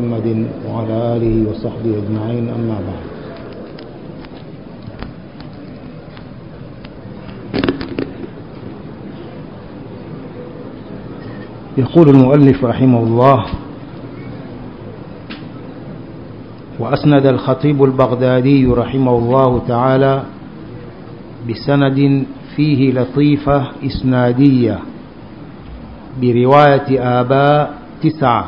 محمد وعلى آله وصحبه أجمعين أما بعد يقول المؤلف رحمه الله وأسند الخطيب البغدادي رحمه الله تعالى بسند فيه لطيفة إسنادية برواية آباء تسعة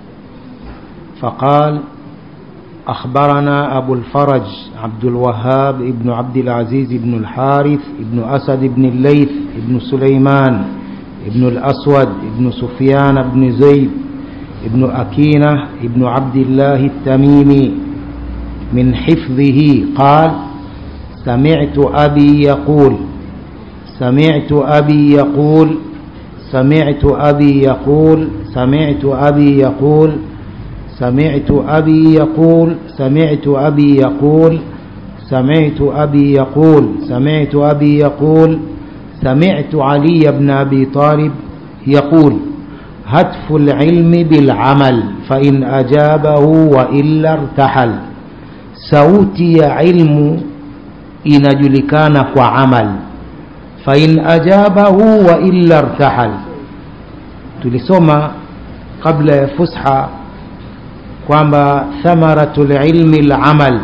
فقال أخبرنا أبو الفرج عبد الوهاب ابن عبد العزيز بن الحارث ابن أسد بن الليث ابن سليمان ابن الأسود ابن سفيان بن زيد ابن أكينة ابن عبد الله التميمي من حفظه قال سمعت أبي يقول سمعت أبي يقول سمعت أبي يقول سمعت أبي يقول سمعت أبي يقول سمعت أبي يقول سمعت أبي يقول سمعت أبي يقول سمعت علي بن أبي طالب يقول هتف العلم بالعمل فإن أجابه وإلا ارتحل sauti ya ilmu inajulikana kwa amal fain ajabahu wa illa irtahal tulisoma kabla ya fusha kwamba thamaratu lilmi lamal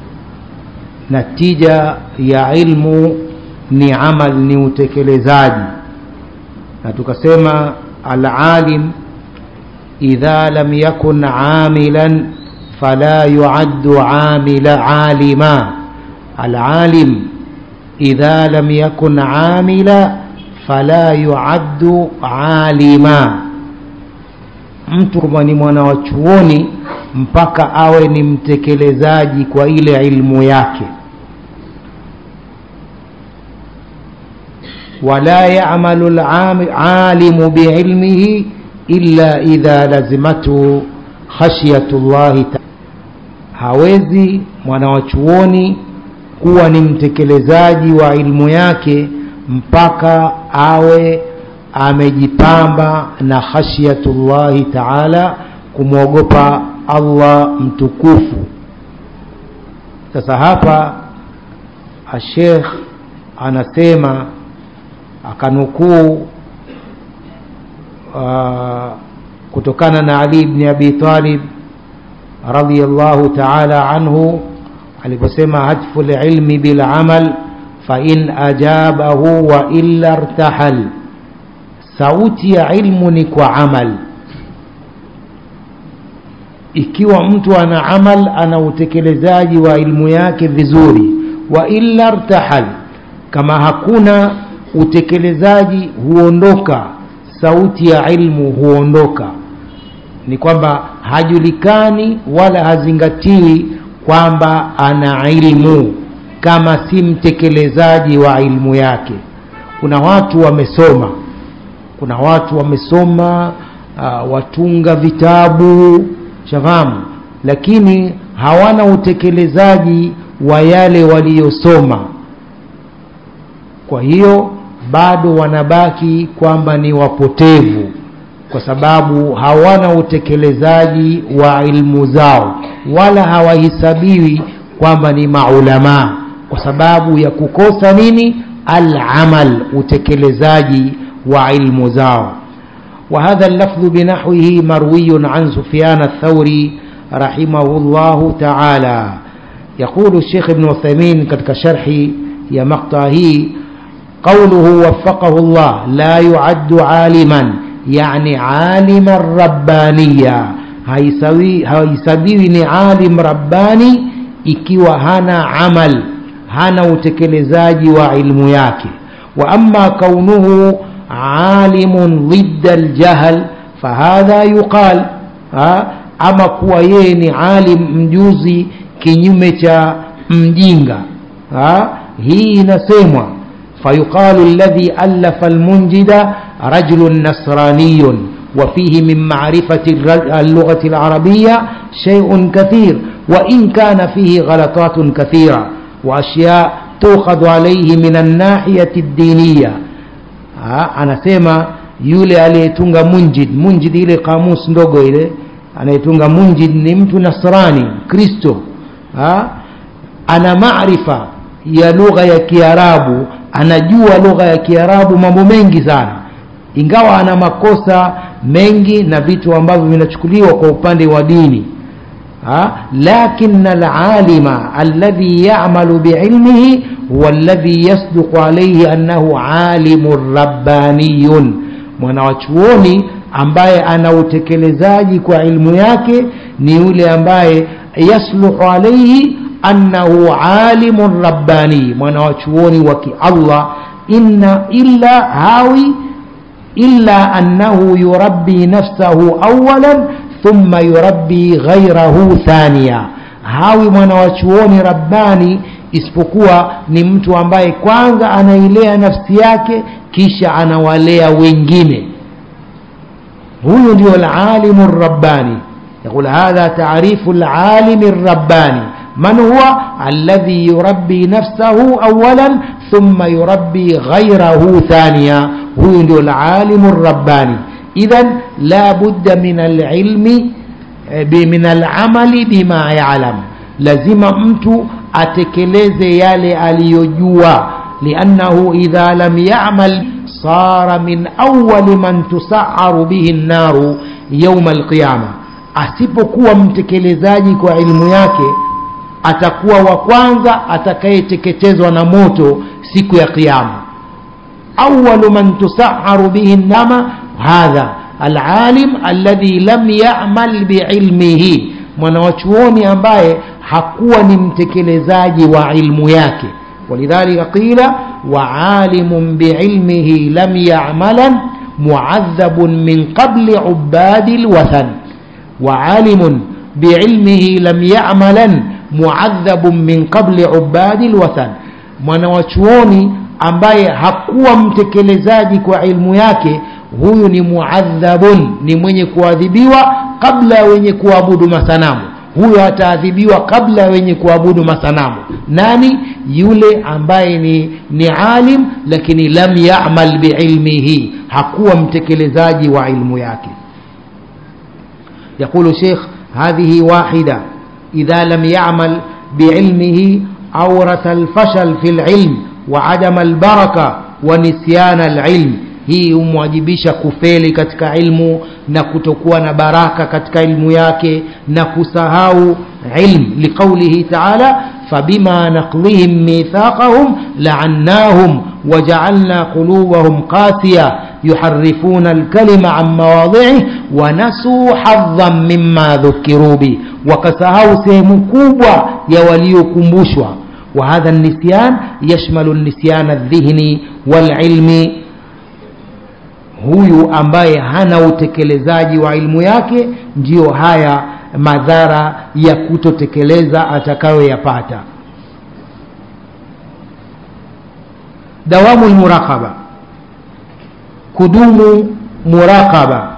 natija ya ilmu ni amal ni utekelezaji na tukasema alalim idha lam yakun amilan فلا يعد عامل عالما العالم إذا لم يكن عاملا فلا يعد عالما mtu kama ni mwana wa chuoni mpaka awe ni mtekelezaji kwa ile ilmu yake wala yamalu lalimu biilmihi illa idha lazimatu khashyatullahi ta hawezi mwana wa chuoni kuwa ni mtekelezaji wa ilmu yake mpaka awe amejipamba na khashyatullahi taala kumwogopa allah mtukufu sasa hapa ashekh anasema akanukuu uh, kutokana na Ali ibn Abi Talib radhiyallahu ta'ala anhu aliposema hatfu ilmi bil amal fa in ajabahu wa illa irtahal sauti ya ilmu ni kwa amal ikiwa mtu ana amal ana utekelezaji wa ilmu yake vizuri wa illa irtahal kama hakuna utekelezaji huondoka sauti ya ilmu huondoka ni kwamba hajulikani wala hazingatiwi kwamba ana ilmu kama si mtekelezaji wa ilmu yake kuna watu wamesoma kuna watu wamesoma uh, watunga vitabu shafahamu lakini hawana utekelezaji wa yale waliyosoma kwa hiyo bado wanabaki kwamba ni wapotevu kwa sababu hawana utekelezaji wa ilmu zao wala hawahesabiwi kwamba ni maulamaa kwa sababu ya kukosa nini alamal utekelezaji wa ilmu zao وهذا اللفظ بنحوه مروي عن سفيان الثوري رحمه الله تعالى يقول الشيخ ابن عثيمين كتك شرحي يا مقطعه قوله وفقه الله لا يعد عالما يعني عالما ربانيا haisabiwi ni alim rabbani ikiwa hana amal hana utekelezaji wa ilmu yake wa ama kaunuhu alimun dhidda aljahl fahadha yuqal ama kuwa yeye ni alim mjuzi kinyume cha mjinga hii inasemwa فيقال الذي ألف المنجد رجل نصراني وفيه من معرفة اللغة العربية شيء كثير وإن كان فيه غلطات كثيرة وأشياء تؤخذ عليه من الناحية الدينية anasema yule aliyetunga munjid munjid ile kamus ndogo ile anayetunga munjid ni mtu nasrani kristo ha? ana maarifa ya lugha ya kiarabu anajua lugha ya kiarabu mambo mengi sana ingawa ana makosa mengi na vitu ambavyo vinachukuliwa kwa upande wa dini ha? lakin alalima alladhi yamalu biilmihi huwa alladhi yasduqu alaihi annahu alimun rabbaniyun mwanawachuoni ambaye ana utekelezaji kwa ilmu yake ni yule ambaye yasluhu alaihi annahu alimun rabbani mwanawachuoni wa kiallah inna illa hawi illa annahu yurabbi nafsahu awalan thumma yurabbi ghairahu thania hawi mwanawachuoni rabbani isipokuwa ni mtu ambaye kwanza anailea nafsi yake kisha anawalea wengine huyu ndio alalimu rabbani يقول هذا تعريف العالم الرباني من هو الذي يربي نفسه أولا ثم يربي غيره ثانيا هو ndio العالم الرباني إذا لا بد من العلم من العمل بما يعلم lazima mtu atekeleze yale aliyojua liannahu idha lam yamal sara min awali man tusaharu bihi nnaru yauma alqiyama asipokuwa mtekelezaji kwa ilmu yake atakuwa wa kwanza atakayeteketezwa na moto siku ya kiyama awalu man tusaharu bihi nnama hadha alalim alladhi lam yamal biilmihi mwanawachuoni ambaye hakuwa ni mtekelezaji wa ilmu yake walidhalika qila waalimun biilmihi lam yamalan muadhabun min qabli ubadi lwathan waalimun biilmihi lam yamalan muadhabun min qabli ubadi lwathan mwanawachuoni ambaye hakuwa mtekelezaji kwa ilmu yake huyu ni muadhabun ni mwenye kuadhibiwa kabla ya wenye kuabudu masanamu huyo ataadhibiwa kabla ya wenye kuabudu masanamu nani yule ambaye ni, ni alim lakini lam yamal biilmihi hakuwa mtekelezaji wa ilmu yake يقول شيخ هذه واحدة إذا لم يعمل بعلمه أورث الفشل في العلم وعدم البركة ونسيان العلم hii humwajibisha kufeli katika ilmu na kutokuwa na baraka katika ilmu yake na kusahau ilm liqaulihi taala fabima naqdihim mithaqahum laannahum wajaalna qulubahum qasiya yuharifuna alkalima an mawadhihi wanasuu hadhan mima dhukiruu bih wakasahau sehemu kubwa ya waliokumbushwa وهذا النسيان يشمل النسيان الذهني والعلمي huyu ambaye hana utekelezaji wa ilmu yake ndiyo haya madhara ya kutotekeleza atakayoyapata dawamu lmuraqaba kudumu muraqaba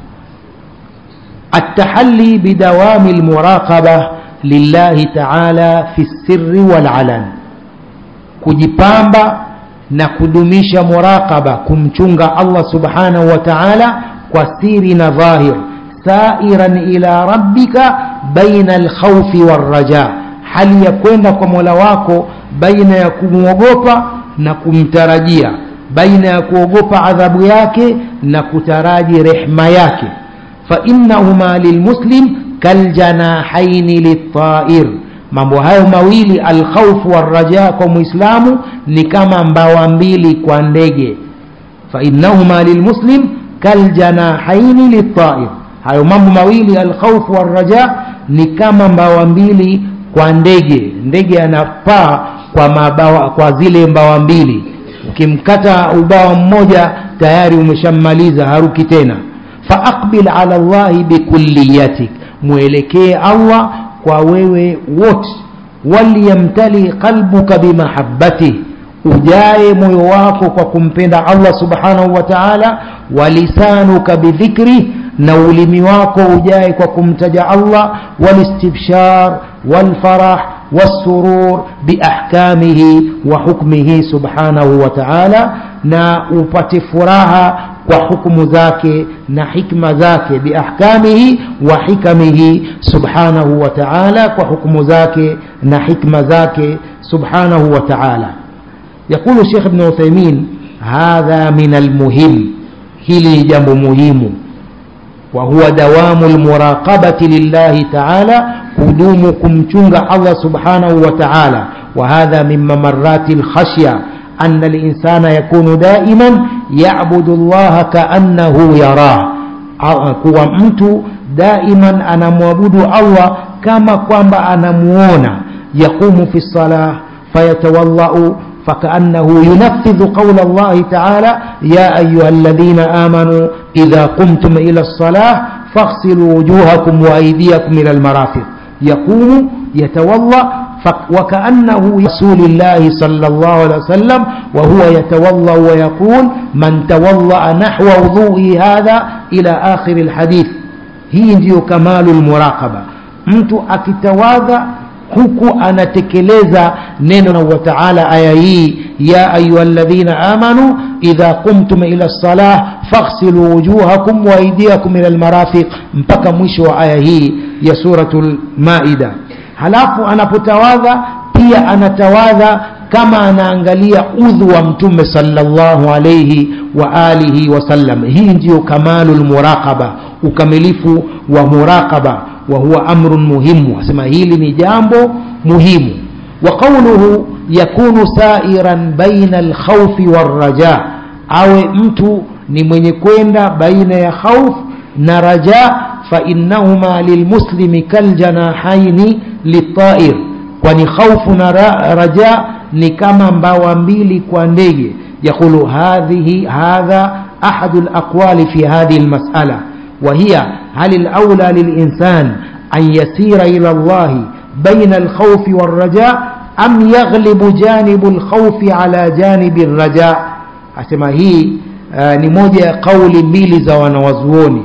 التحلي بدوام المراقبة لله تعالى في السر والعلن kujipamba na kudumisha muraqaba kumchunga Allah subhanahu wa ta'ala kwa siri na dhahir sairan ila rabbika baina alkhawfi warraja hali ya kwenda kwa mola wako baina ya kumwogopa na kumtarajia baina ya kuogopa adhabu yake na kutaraji rehma yake fa innahuma lilmuslim kaljanahaini litair mambo hayo mawili alkhaufu warraja kwa mwislamu ni kama mbawa mbili kwa ndege fainnahuma lilmuslim kaljanahaini litair hayo mambo mawili alkhaufu warraja ni kama mbawa mbili kwa ndege ndege anapaa kwa mabawa kwa zile mbawa mbili ukimkata ubawa mmoja tayari umeshammaliza haruki tena faaqbil ala llahi bikulliyatik mwelekee allah kwa wewe wote waliyamtali qalbuka bimahabbatih ujae moyo wako kwa kumpenda allah subhanahu wa taala walisanuka bidhikri na ulimi wako ujae kwa kumtaja allah walistibshar walfarah والسرور بأحكامه وحكمه سبحانه وتعالى na upate furaha kwa hukumu zake na hikma zake biahkamihi wa hikamihi subhanahu wa ta'ala kwa hukumu zake na hikma zake subhanahu wa ta'ala يقول الشيخ ابن عثيمين هذا من المهم هلي جنب مهم وهو دوام المراقبة لله تعالى قدومكم تشنغ الله سبحانه وتعالى وهذا من ممرات الخشية أن الإنسان يكون دائما يعبد الله كأنه يراه kuwa mtu daiman anamwabudu allah kama kwamba anamuona yaqumu fi lsalah fayatawallau فكأنه ينفذ قول الله تعالى يا أيها الذين آمنوا إذا قمتم إلى الصلاة فاغسلوا وجوهكم وأيديكم إلى المرافق يقوم يتوضأ وكأنه رسول الله صلى الله عليه وسلم وهو يتوضأ ويقول من توضأ نحو وضوئه هذا إلى آخر الحديث هي ndio كمال المراقبة mtu akitawadha huku anatekeleza neno wa taala aya hii ya ayuha ladhina amanu idha qumtum ila lsalah faghsilu wujuhakum wa aidiakum ila lmarafiq mpaka mwisho wa aya hii ya suratu lmaida halafu anapotawadha pia anatawadha kama anaangalia udhu wa mtume sallallahu alayhi wa alihi wasallam hii ndiyo kamalu lmuraqaba ukamilifu wa muraqaba wa huwa amrun muhimu asema hili ni jambo muhimu wa qawluhu yakunu sairan baina alkhawfi warraja awe mtu ni mwenye kwenda baina ya khauf na raja فإنهما للمسلم كالجناحين للطائر kwani khaufu na raja ni kama mbawa mbili kwa ndege yaqulu hadhihi hadha ahadu alaqwali fi hadhihi almas'ala وهي هل الأولى للإنسان أن يسير إلى الله بين الخوف والرجاء أم يغلب جانب الخوف على جانب الرجاء أسمى هي ni moja ya kauli mbili za wanawazuoni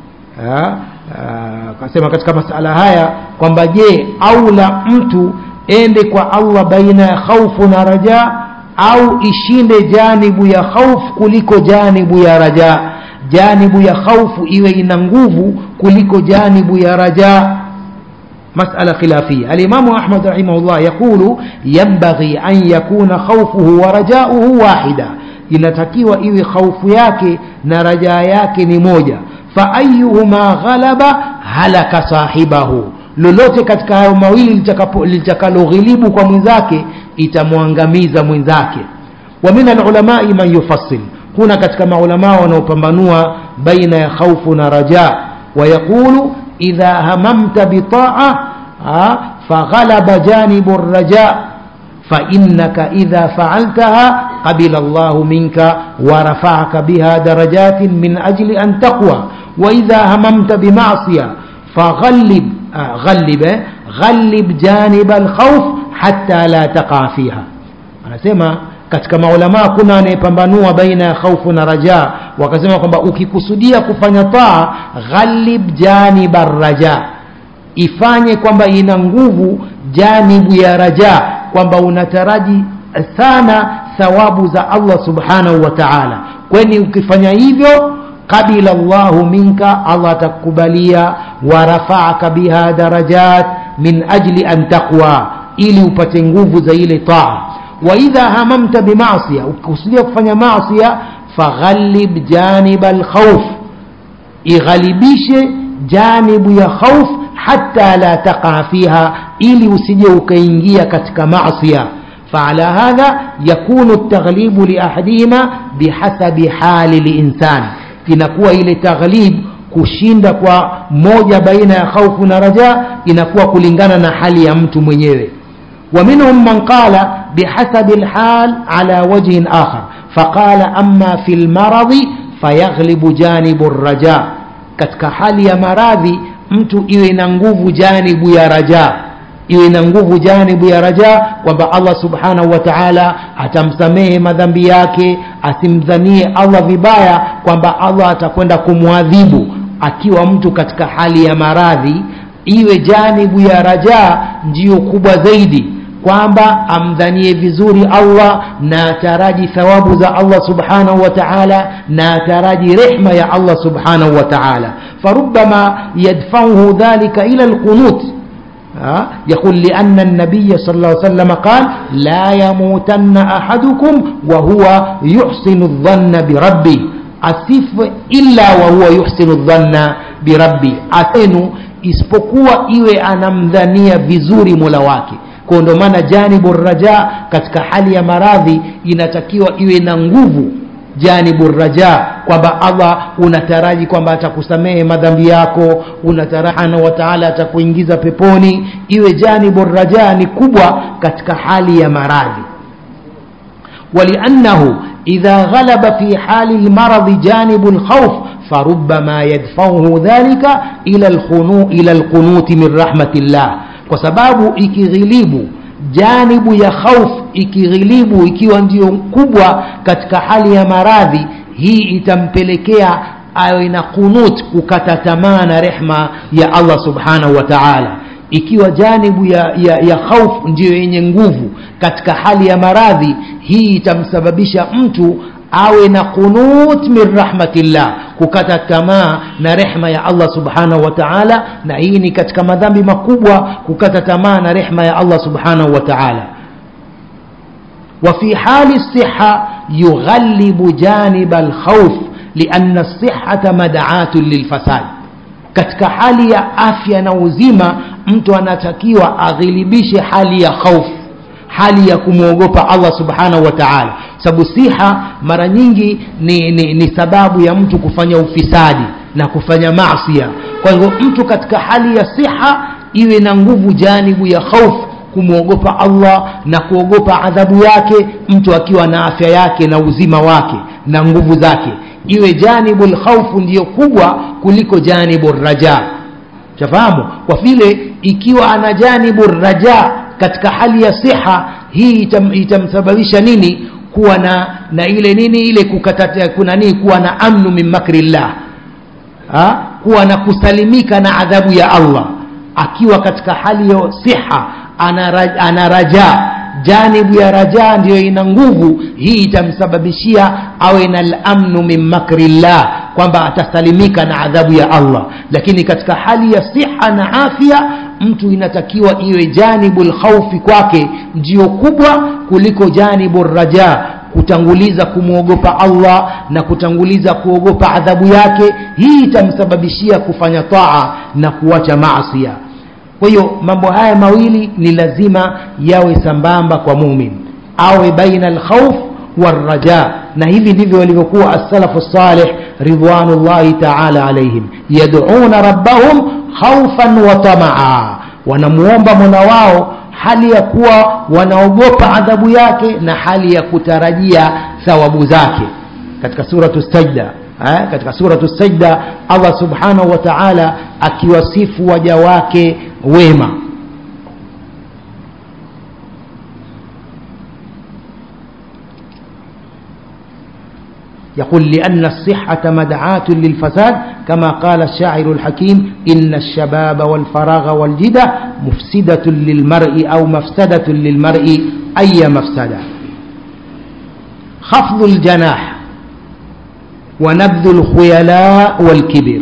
akasema katika masala haya kwamba je aula mtu ende kwa allah baina ya khaufu na raja au ishinde janibu ya khaufu kuliko janibu ya raja janibu ya khaufu iwe ina nguvu kuliko janibu ya raja مسألة خلافية الإمام أحمد رحمه الله يقول ينبغي أن يكون خوفه ورجاؤه واحدا inatakiwa iwe khaufu yake na rajaa yake ni moja faayuhuma ghalaba halaka sahibahu lolote katika hayo mawili litakaloghilibu kwa mwenzake itamwangamiza mwenzake wa min alulamai man yufassil kuna katika maulamaa wanaopambanua baina ya khaufu na raja wayaqulu idha hamamta bitaa faghalaba janibu raja فإنك إذا فعلتها قبل الله منك ورفعك بها درجات من أجل أن تقوى وإذا هممت بمعصية فغلب آه غلب غلب جانب الخوف حتى لا تقع فيها أنا سيما katika maulamaa kuna anayepambanua baina ya khaufu na raja wakasema kwamba ukikusudia kufanya taa ghalib janiba raja ifanye kwamba ina nguvu janibu ya raja kwamba unataraji sana thawabu za allah subhanahu wa taala kwani ukifanya hivyo qabila llahu minka allah atakukubalia warafaaka biha darajat min ajli an taqwa ili upate nguvu za ile taa waidha hamamta bimasia ukikusudia kufanya masia faghalib janiba lkhauf ighalibishe janibu ya khauf hata la taqa fiha ili usije ukaingia katika masia فعلى هذا يكون التغليب لأحدهما بحسب حال الإنسان inakuwa ile taghlib kushinda kwa moja baina ya khaufu na raja inakuwa kulingana na hali ya mtu mwenyewe ومنهم من قال بحسب الحال على وجه آخر فقال أما في المرض فيغلب جانب الرجاء katika hali ya maradhi mtu iwe na nguvu janibu ya raja iwe na nguvu janibu ya raja kwamba allah subhanahu wa taala atamsamehe madhambi yake asimdhanie allah vibaya kwamba allah atakwenda kumwadhibu akiwa mtu katika hali ya maradhi iwe janibu ya raja ndiyo kubwa zaidi kwamba amdhanie vizuri allah na ataraji thawabu za allah subhanahu wa taala na ataraji rehma ya allah subhanahu wa taala فربما يدفعه ذلك إلى القنوت يقول لأن النبي صلى الله عليه وسلم قال لا يموتن أحدكم وهو يحسن الظن بربه أسف إلا وهو يحسن الظن بربي أسن isipokuwa iwe anamdhania vizuri mola wake kwa ndo maana janibu raja katika hali ya maradhi inatakiwa iwe na nguvu janibu raja kwamba allah unataraji kwamba atakusamehe madhambi yako unataraji wa taala atakuingiza peponi iwe janibu raja ni kubwa katika hali ya maradhi ولأنه إذا غلب في حال المرض جانب الخوف فربما يدفعه ذلك إلى الخنو إلى القنوت من رحمة الله وسباب ikighilibu janibu ya khauf ikighilibu ikiwa ndio kubwa katika hali ya maradhi hii itampelekea awe na kunut kukata tamaa na rehma ya allah subhanahu wa taala ikiwa janibu ya, ya, ya khauf ndiyo yenye nguvu katika hali ya maradhi hii itamsababisha mtu awe na qunut min rahmatillah kukata tamaa na rehma ya allah subhanahu wa taala na hii ni katika madhambi makubwa kukata tamaa na rehma ya allah subhanahu wa taala وفي حال الصحة يغلب جانب الخوف لأن الصحة مدعاة للفساد katika hali ya afya na uzima mtu anatakiwa aghilibishe hali ya khaufu hali ya kumwogopa allah subhanahu wa taala sababu siha mara nyingi ni, ni, ni sababu ya mtu kufanya ufisadi na kufanya masia kwa hivyo mtu katika hali ya siha iwe na nguvu janibu ya khaufu kumwogopa allah na kuogopa adhabu yake mtu akiwa na afya yake na uzima wake na nguvu zake iwe janibu lkhaufu ndiyo kubwa kuliko janibu raja chafahamu kwa vile ikiwa ana janibu raja katika hali ya siha hii itam, itamsababisha nini kuwa na na ile nini ile kukata kuna nini kuwa na amnu min makrillah ha? kuwa na kusalimika na adhabu ya allah akiwa katika hali ya siha ana, ana raja janibu ya raja ndiyo ina nguvu hii itamsababishia awe na lamnu min makrillah kwamba atasalimika na adhabu ya allah lakini katika hali ya siha na afya mtu inatakiwa iwe janibu lkhaufi kwake ndiyo kubwa kuliko janibu raja kutanguliza kumwogopa allah na kutanguliza kuogopa adhabu yake hii itamsababishia kufanya taa na kuacha maasia kwa hiyo mambo haya mawili ni lazima yawe sambamba kwa mumin awe baina alkhauf والرجاء na hivi ndivyo walivyokuwa as-salafu salih ridwanullahi ta'ala alaihim yad'una rabbahum khawfan wa tamaa wanamuomba mola wao hali ya kuwa wanaogopa adhabu yake na hali ya kutarajia thawabu zake katika suratu sajda eh, katika suratu sajda allah subhanahu wa taala akiwasifu waja wake wema يقول لأن الصحة مدعاة للفساد كما قال الشاعر الحكيم إن الشباب والفراغ والجدة مفسدة للمرء أو مفسدة للمرء أي مفسدة خفض الجناح ونبذ الخيلاء والكبر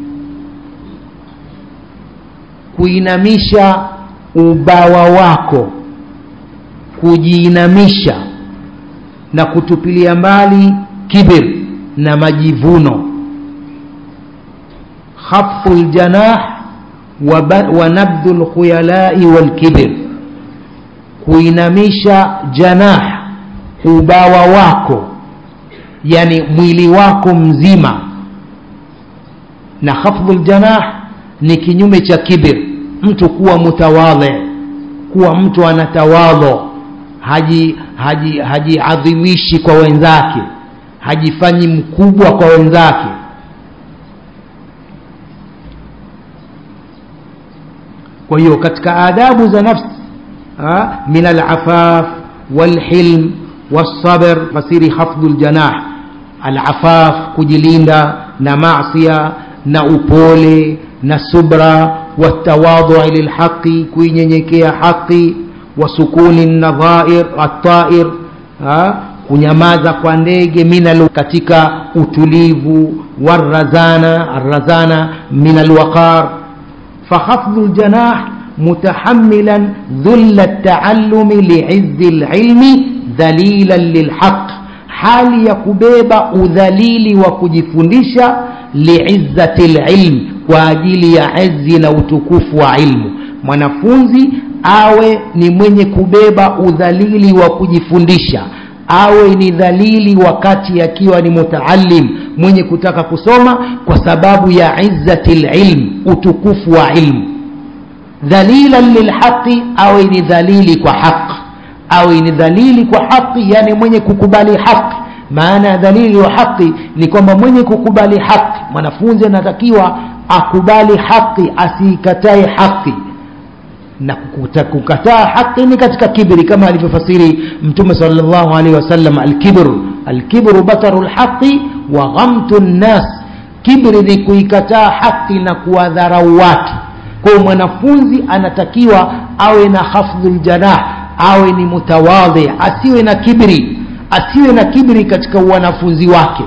kuinamisha ubawa wako kujiinamisha na kutupilia mbali kibir na majivuno khaffu ljanah wa nabdhu lkhuyalai walkibir kuinamisha janah ubawa wako yani mwili wako mzima na khafdhu ljanah ni kinyume cha kibir mtu kuwa mutawadhi kuwa mtu anatawadho haji haji hajiadhimishi kwa wenzake hajifanyi mkubwa kwa wenzake kwa hiyo katika adabu za nafsi min alafaf walhilm والصبر fasiri khafdhu ljanah alafaf kujilinda na masia na upole na subra watawadhui lilhaqi kuinyenyekea haqi wa sukuni nadhair atair kunyamaza kwa ndege minal katika utulivu warazana arrazana min alwaqar fakhafdhu ljanah متحملا ذل التعلم لعز العلم ذليلا للحق hali ya kubeba udhalili wa kujifundisha liizzati lilm kwa ajili ya izi na utukufu wa ilmu mwanafunzi awe ni mwenye kubeba udhalili wa kujifundisha awe ni dhalili wakati akiwa ni mutaalim mwenye kutaka kusoma kwa sababu ya izzati lilm utukufu wa ilmu dhalilan lilhaqi awe ni dhalili kwa haq awe ni dhalili kwa haqi yani mwenye kukubali haqi maana ya dhalili wa haqi ni kwamba mwenye kukubali haqi mwanafunzi anatakiwa akubali haqi asiikatae haqi na kukataa haqi ni katika kibri kama alivyofasiri mtume sallallahu alaihi wasallam alkibru alkibru bataru lhaqi wa ghamtu nnas kibri ni kuikataa haqi na kuwadharau watu kwa mwanafunzi anatakiwa awe na hafdhul janah awe ni mutawadhi asiwe na kibri asiwe na kibri katika wanafunzi wake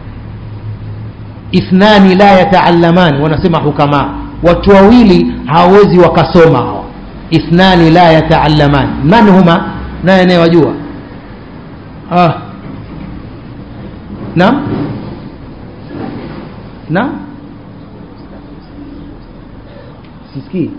ithnani la yataallaman wanasema hukama watu wawili hawawezi wakasoma hawa ithnani la yataallaman man huma naye anayewajua ah. naam naam sisikii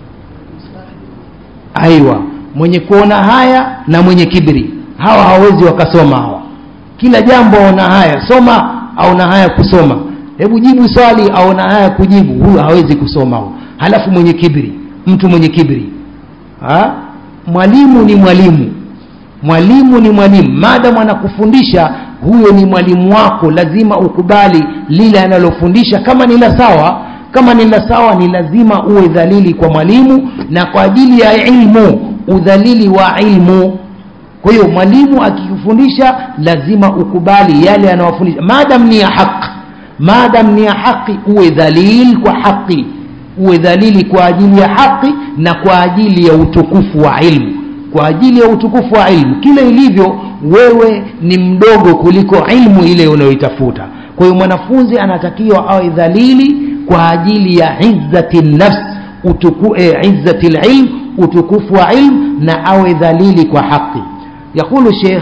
aiwa mwenye kuona haya na mwenye kibri hawa hawawezi wakasoma hawa kila jambo aona haya soma aona haya kusoma hebu jibu swali aona haya kujibu huyo hawezi kusoma huyo halafu mwenye kibri mtu mwenye kibri ha? mwalimu ni mwalimu mwalimu ni mwalimu maadamu anakufundisha huyo ni mwalimu wako lazima ukubali lile analofundisha kama ni la sawa kama ni la sawa ni lazima uwe dhalili kwa mwalimu na kwa ajili ya ilmu udhalili wa ilmu kwa hiyo mwalimu akikufundisha lazima ukubali yale anayofundisha maadam ni ya haq maadam ni ya haqi uwe dhalil kwa haqi uwe dhalili kwa ajili ya haqi na kwa ajili ya utukufu wa ilmu kwa ajili ya utukufu wa ilmu kile ilivyo wewe ni mdogo kuliko ilmu ile unayoitafuta kwa hiyo mwanafunzi anatakiwa awe dhalili kwa ajili ya izzati nafs utuku, eh, izzati lilm utukufu wa ilm na awe dhalili kwa haqi yaqulu sheikh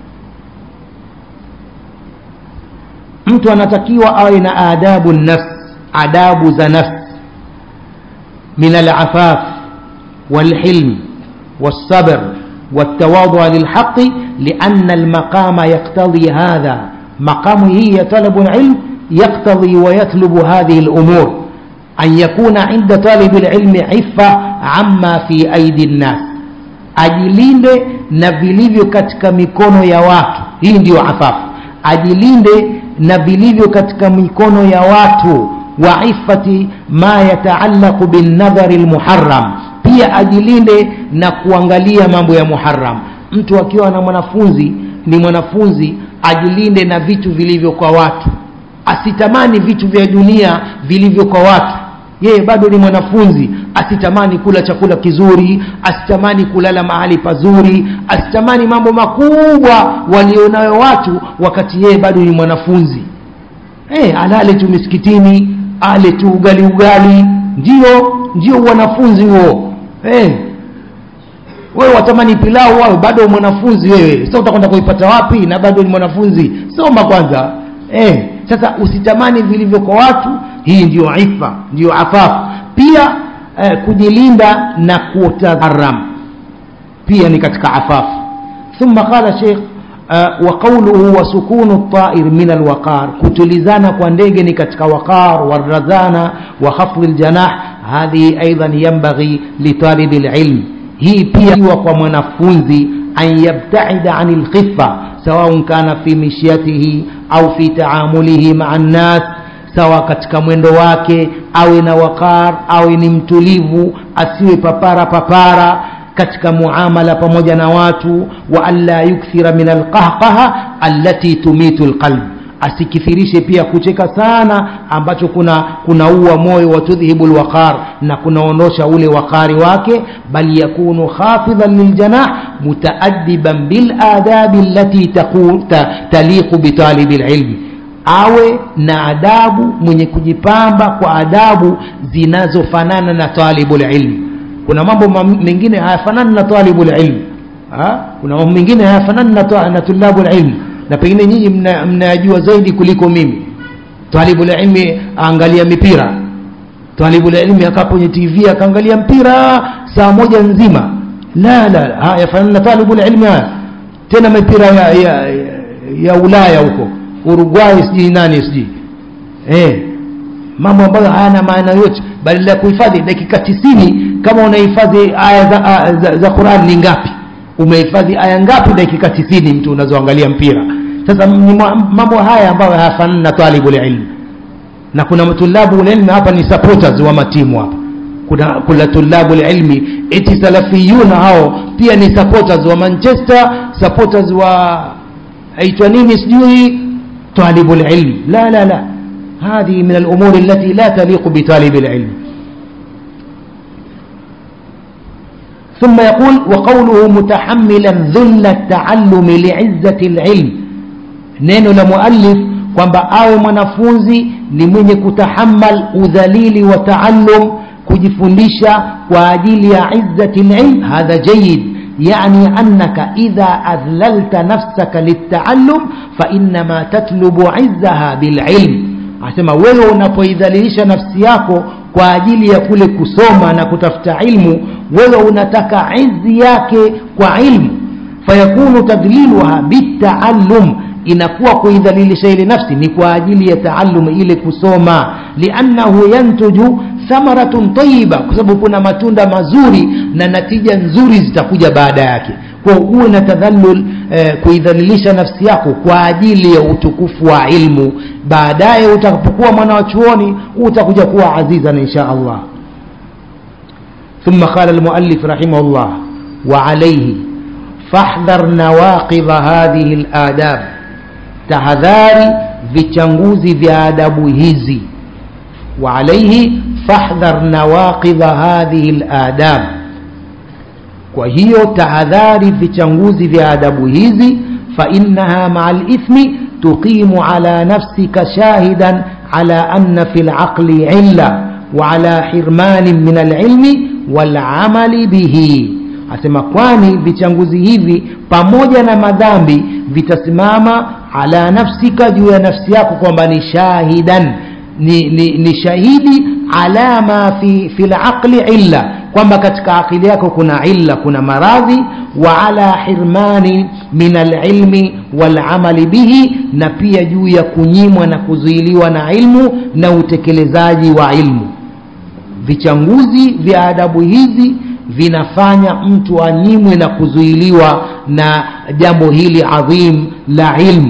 mtu anatakiwa awe na adabu nafs adabu za nafs min alafaf walhilm والصبر والتواضع للحق لأن المقام يقتضي هذا مقام هي طلب العلم يقتضي ويطلب هذه الأمور أن يكون عند طالب العلم عفة عما في أيدي الناس ajilinde na vilivyo katika mikono ya watu hii ndiyo afafu ajilinde na vilivyo katika mikono ya watu wa ifati ma yataallaqu binnadhari lmuharam pia ajilinde na kuangalia mambo ya muharam mtu akiwa na mwanafunzi ni mwanafunzi ajilinde na vitu vilivyo kwa watu asitamani vitu vya dunia vilivyo kwa watu yeye bado ni mwanafunzi asitamani kula chakula kizuri asitamani kulala mahali pazuri asitamani mambo makubwa walionayo watu wakati yeye bado ni mwanafunzi hey, alale tu misikitini ale tu ugali ugali ndio ndio wanafunzi huo hey. wewe watamani pilau wawe bado mwanafunzi wewe sasa utakwenda kuipata wapi na bado ni mwanafunzi soma kwanza eh, sasa usitamani vilivyo kwa watu hii ndiyo ifa ndiyo afafu pia eh, kujilinda na kutadharam pia ni katika afafu ثم قال شيخ uh, وقوله وسكون الطائر من الوقار كتلزانا كوانديجني كتك وقار والرزانة وخفض الجناح هذه أيضا ينبغي لطالب العلم هي pia kwa mwanafunzi an yabtaida ani lkhifa sawaun kana fi mishyatihi au fi taamulihi maa nnas sawa katika mwendo wake awe na wakar awe ni mtulivu asiwe papara papara katika muamala pamoja na watu wa alla yukthira min alqahqaha allati tumitu lqalb asikithirishe pia kucheka sana ambacho kuna kunaua moyo wa tudhhibu lwaqar na kunaondosha ule wakari wake bal yakunu khafidhan liljanah mutaadiban biladabi allati taliqu bitalibi lilmi awe na adabu mwenye kujipamba kwa adabu zinazofanana na talibu lilmi kuna mambo mengine hayafanani na talibu lilmi ha? kuna mambo mengine hayafanani na, na tulabu lilmi na pengine nyinyi mnayajua mna zaidi kuliko mimi talibu ilmi aangalia mipira talibu ilmi akaa kwenye tv akaangalia mpira saa moja nzima la la haya fanana na talibu ilmi haya tena mipira ya, ya, ya ulaya huko uruguay sijui nani sijui eh mambo ambayo hayana maana yote badala ya kuhifadhi dakika tisini kama unahifadhi aya za, za, za quran ni ngapi umehifadhi aya ngapi dakika tisini mtu unazoangalia mpira sasa ni mambo haya ambayo hayafanani na talibu ilmi na kuna tulabu ilmi hapa ni supporters wa matimu hapa kuna kuna tulabu ilmi eti salafiyuna hao pia ni supporters wa manchester supporters wa aitwa nini sijui talibu ilmi la la la هذه من الأمور التي لا تليق بطالب العلم ثم يقول وقوله متحملا ذل التعلم لعزة العلم neno la muallif kwamba awe mwanafunzi ni mwenye kutahammal udhalili wa taallum kujifundisha kwa ajili ya izzati lilm hadha jayid يعني أنك إذا أذللت نفسك للتعلم فإنما تطلب عزها بالعلم asema wewe unapoidhalilisha nafsi yako kwa ajili ya kule kusoma na kutafuta ilmu wewe unataka izi yake kwa ilmu fayakunu tadliluha bitaallum inakuwa kuidhalilisha ile nafsi ni kwa ajili ya taallum ile kusoma liannahu yantuju thamaratun tayiba kwa sababu kuna matunda mazuri na natija nzuri zitakuja baada yake kwa uwe na tadhallul eh, kuidhalilisha nafsi yako kwa ajili ya utukufu wa ilmu baadaye utakapokuwa mwana wa chuoni utakuja kuwa azizan insha allah ثم قال المؤلف رحمه الله وعليه فاحذر نواقض هذه الآداب tahadhari vichanguzi vya adabu hizi وعليه فاحذر نواقض هذه الآداب kwa hiyo tahadhari vichanguzi vya adabu hizi فإنها مع الإثم تقيم على نفسك شاهدا على أن في العقل علة وعلى حرمان من العلم والعمل به asema kwani vichanguzi hivi pamoja na madhambi vitasimama ala nafsika juu ya nafsi yako kwamba ni shahidan ni, ni, ni shahidi ala ma fi, fi laqli illa kwamba katika akili yako kuna illa kuna maradhi wa ala hirmani min alilmi walamali bihi na pia juu ya kunyimwa na kuzuiliwa na ilmu na utekelezaji wa ilmu vichanguzi vya adabu hizi vinafanya mtu anyimwe na kuzuiliwa na jambo hili adhim la ilmu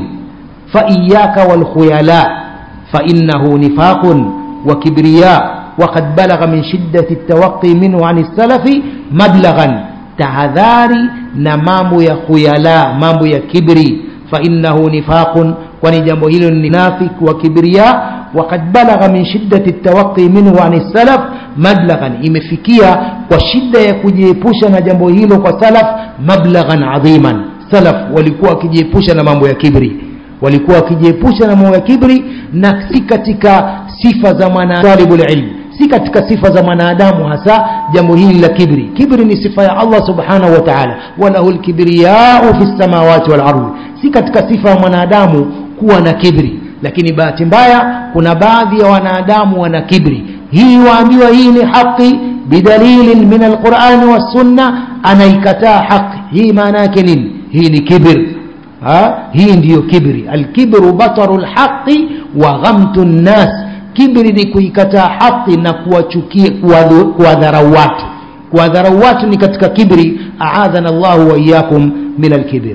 faiyaka walkhuyala fainahu nifaqun wa kibriya وقد بلغ من شدة التوقي منه عن السلف مبلغا tahadhari na mambo ya khuyala mambo ya kibri fainahu nifaqun kwani jambo hilo ni nafik wa kibria wakad balagha min shiddati tawaqi minhu ani salaf mablaghan imefikia kwa shida ya kujiepusha na jambo hilo kwa salaf mablaghan adhiman salaf walikuwa wakijiepusha na mambo ya kibri walikuwa wakijiepusha na mambo ya kibri na si katika sifa za mwanatalibu ilmi si katika sifa za mwanadamu hasa jambo hili la kibri kibri ni sifa ya allah subhanahu wa taala walahu lkibriyau fi lsamawati walardi si katika sifa ya mwanadamu kuwa na kibri lakini bahati mbaya kuna baadhi ya wanadamu wana kibri hii waambiwa hii ni haqi bidalilin min alqurani wassunna anaikataa haqi hii maana yake nini hii ni kibr ha? hii ndiyo kibri alkibru bataru lhaqi wa ghamtu nnas kibri ni kuikataa haki na kuwachukia kuwadharau watu kuwadharau watu ni katika kibri aadhana llahu waiyakum min alkibir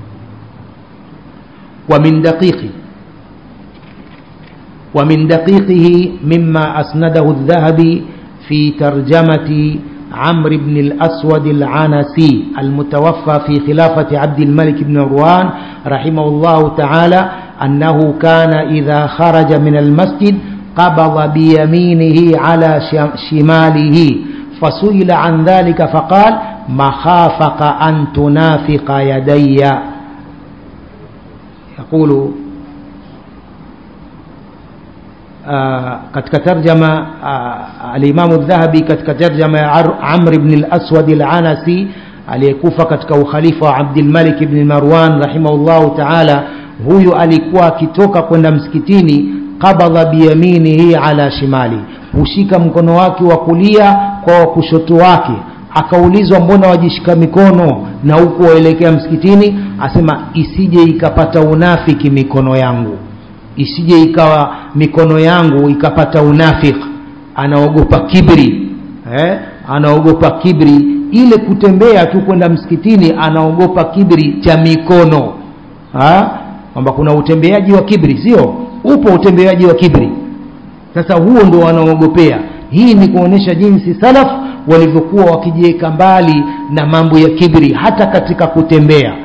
ومن دقيق ومن دقيقه مما أسنده الذهبي في ترجمة عمرو بن الأسود العنسي المتوفى في خلافة عبد الملك بن مروان رحمه الله تعالى أنه كان إذا خرج من المسجد قبض بيمينه على شماله فسئل عن ذلك فقال مخافك أن تنافق يدي يقول آه katika tarjama uh, alimamu dhahabi katika tarjama ya amr bn laswad alanasi aliyekufa katika ukhalifa wa abdilmalik bni marwan rahimahullahu taala huyu alikuwa akitoka kwenda msikitini qabadha biyaminihi ala shimali hushika mkono wake wa kulia kwa wa kushoto wake akaulizwa mbona wajishika mikono na huku waelekea msikitini asema isije ikapata unafiki mikono yangu isije ikawa mikono yangu ikapata unafik anaogopa kibri eh? anaogopa kibri ile kutembea tu kwenda msikitini anaogopa kibri cha mikono kwamba kuna utembeaji wa kibri sio upo utembeaji wa kibri sasa huo ndo wanaogopea hii ni kuonyesha jinsi salaf walivyokuwa wakijiweka mbali na mambo ya kibri hata katika kutembea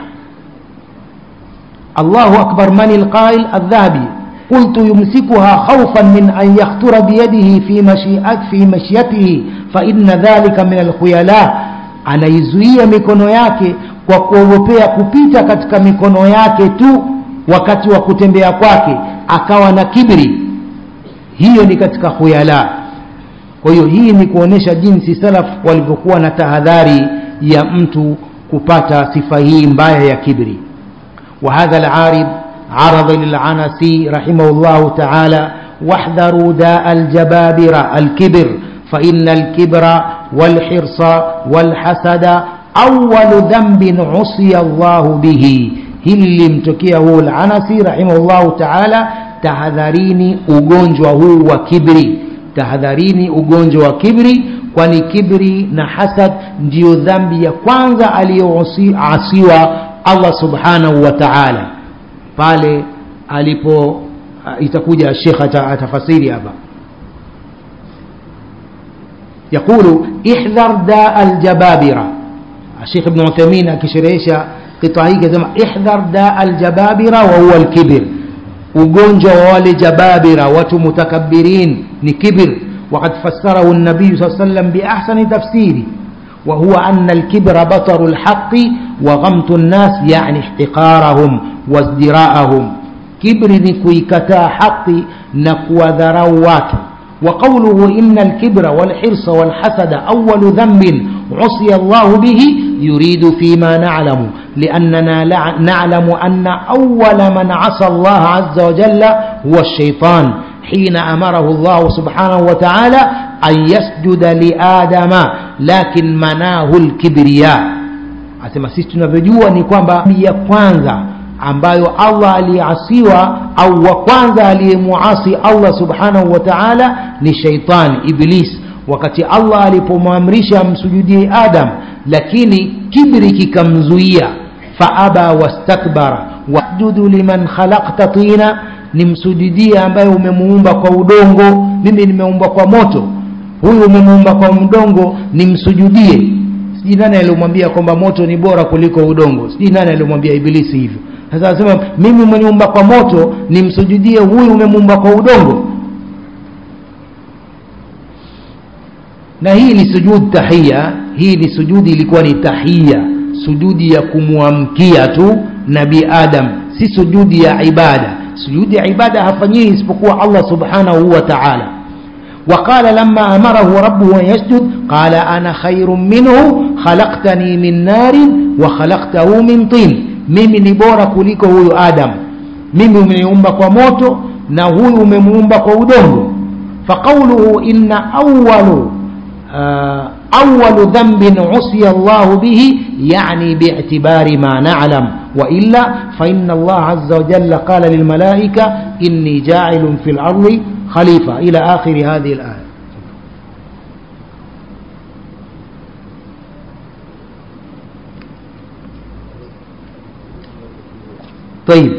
allahu akbar mani lqail aldhahabi قلت يمسكها خوفا من أن يخطر بيده في مشيئت في مشيته فإن ذلك من الخيلاء anaizuia mikono yake kwa kuogopea kupita katika mikono yake tu wakati wa kutembea kwake akawa na kibri hiyo ni katika khuyala kwa hiyo hii ni kuonyesha jinsi salaf walivyokuwa na tahadhari ya mtu kupata sifa hii mbaya ya kibri wa hadha alarid عرض للعنسي رحمه الله تعالى واحذروا داء الجبابرة الكبر فإن الكبر والحرص والحسد أول ذنب عصي الله به hili mtokea huu lanasi rahimahullahu taala tahadharini ugonjwa huu wa kibri tahadharini ugonjwa wa kibri kwani kibri na hasad ndiyo dhambi ya kwanza aliyoasiwa allah subhanahu wa taala pale alipo uh, itakuja shekh atafasiri hapa يقول احذر داء الجبابرة الشيخ ابن عثيمين akisherehesha kitaa hiki asema ihdhar daa aljababira wa huwa alkibir ugonjwa wa wale jababira watu mutakabirin ni kibir وقد فسره النبي صلى الله عليه وسلم بأحسن تفسير وهو أن الكبر بطر الحق وغمط الناس يعني احتقارهم وازدراءهم كبر نكويكتا حق نكوى ذروات وقوله إن الكبر والحرص والحسد أول ذنب عصي الله به يريد فيما نعلم لأننا نعلم أن أول من عصى الله عز وجل هو الشيطان حين أمره الله سبحانه وتعالى أن يسجد لآدم لكن مناه الكبرياء asema sisi tunavyojua ni kwamba ya kwanza ambayo allah aliyeasiwa au wa kwanza aliyemuasi allah subhanahu wa taala ni shaitan iblis wakati allah alipomwamrisha amsujudie adam lakini kibri kikamzuia faaba wastakbara wasjudu liman khalakta tina nimsujudie ambaye umemuumba kwa udongo mimi nimeumba kwa moto huyu umemuumba kwa mdongo nimsujudie sijui nani aliyomwambia kwamba moto ni bora kuliko udongo sijui nani aliyomwambia ibilisi hivyo sasa anasema mimi umeniumba kwa moto nimsujudie huyu umemuumba kwa udongo na hii ni sujud tahia hii ni sujudi ilikuwa ni tahia sujudi ya kumwamkia tu nabii adam si sujudi ya ibada sujudi ya ibada hafanyiwi isipokuwa allah subhanahu wa taala وقال لما أمره ربه أن يسجد قال أنا خير منه خلقتني من نار وخلقته من طين mimi ni bora kuliko huyu adam mimi umeniumba kwa moto na huyu umemuumba kwa udongo faqauluhu inna awalu أول ذنب عصي الله به يعني باعتبار ما نعلم وإلا فإن الله عز وجل قال للملائكة إني جاعل في الأرض خليفة إلى آخر هذه الآية طيب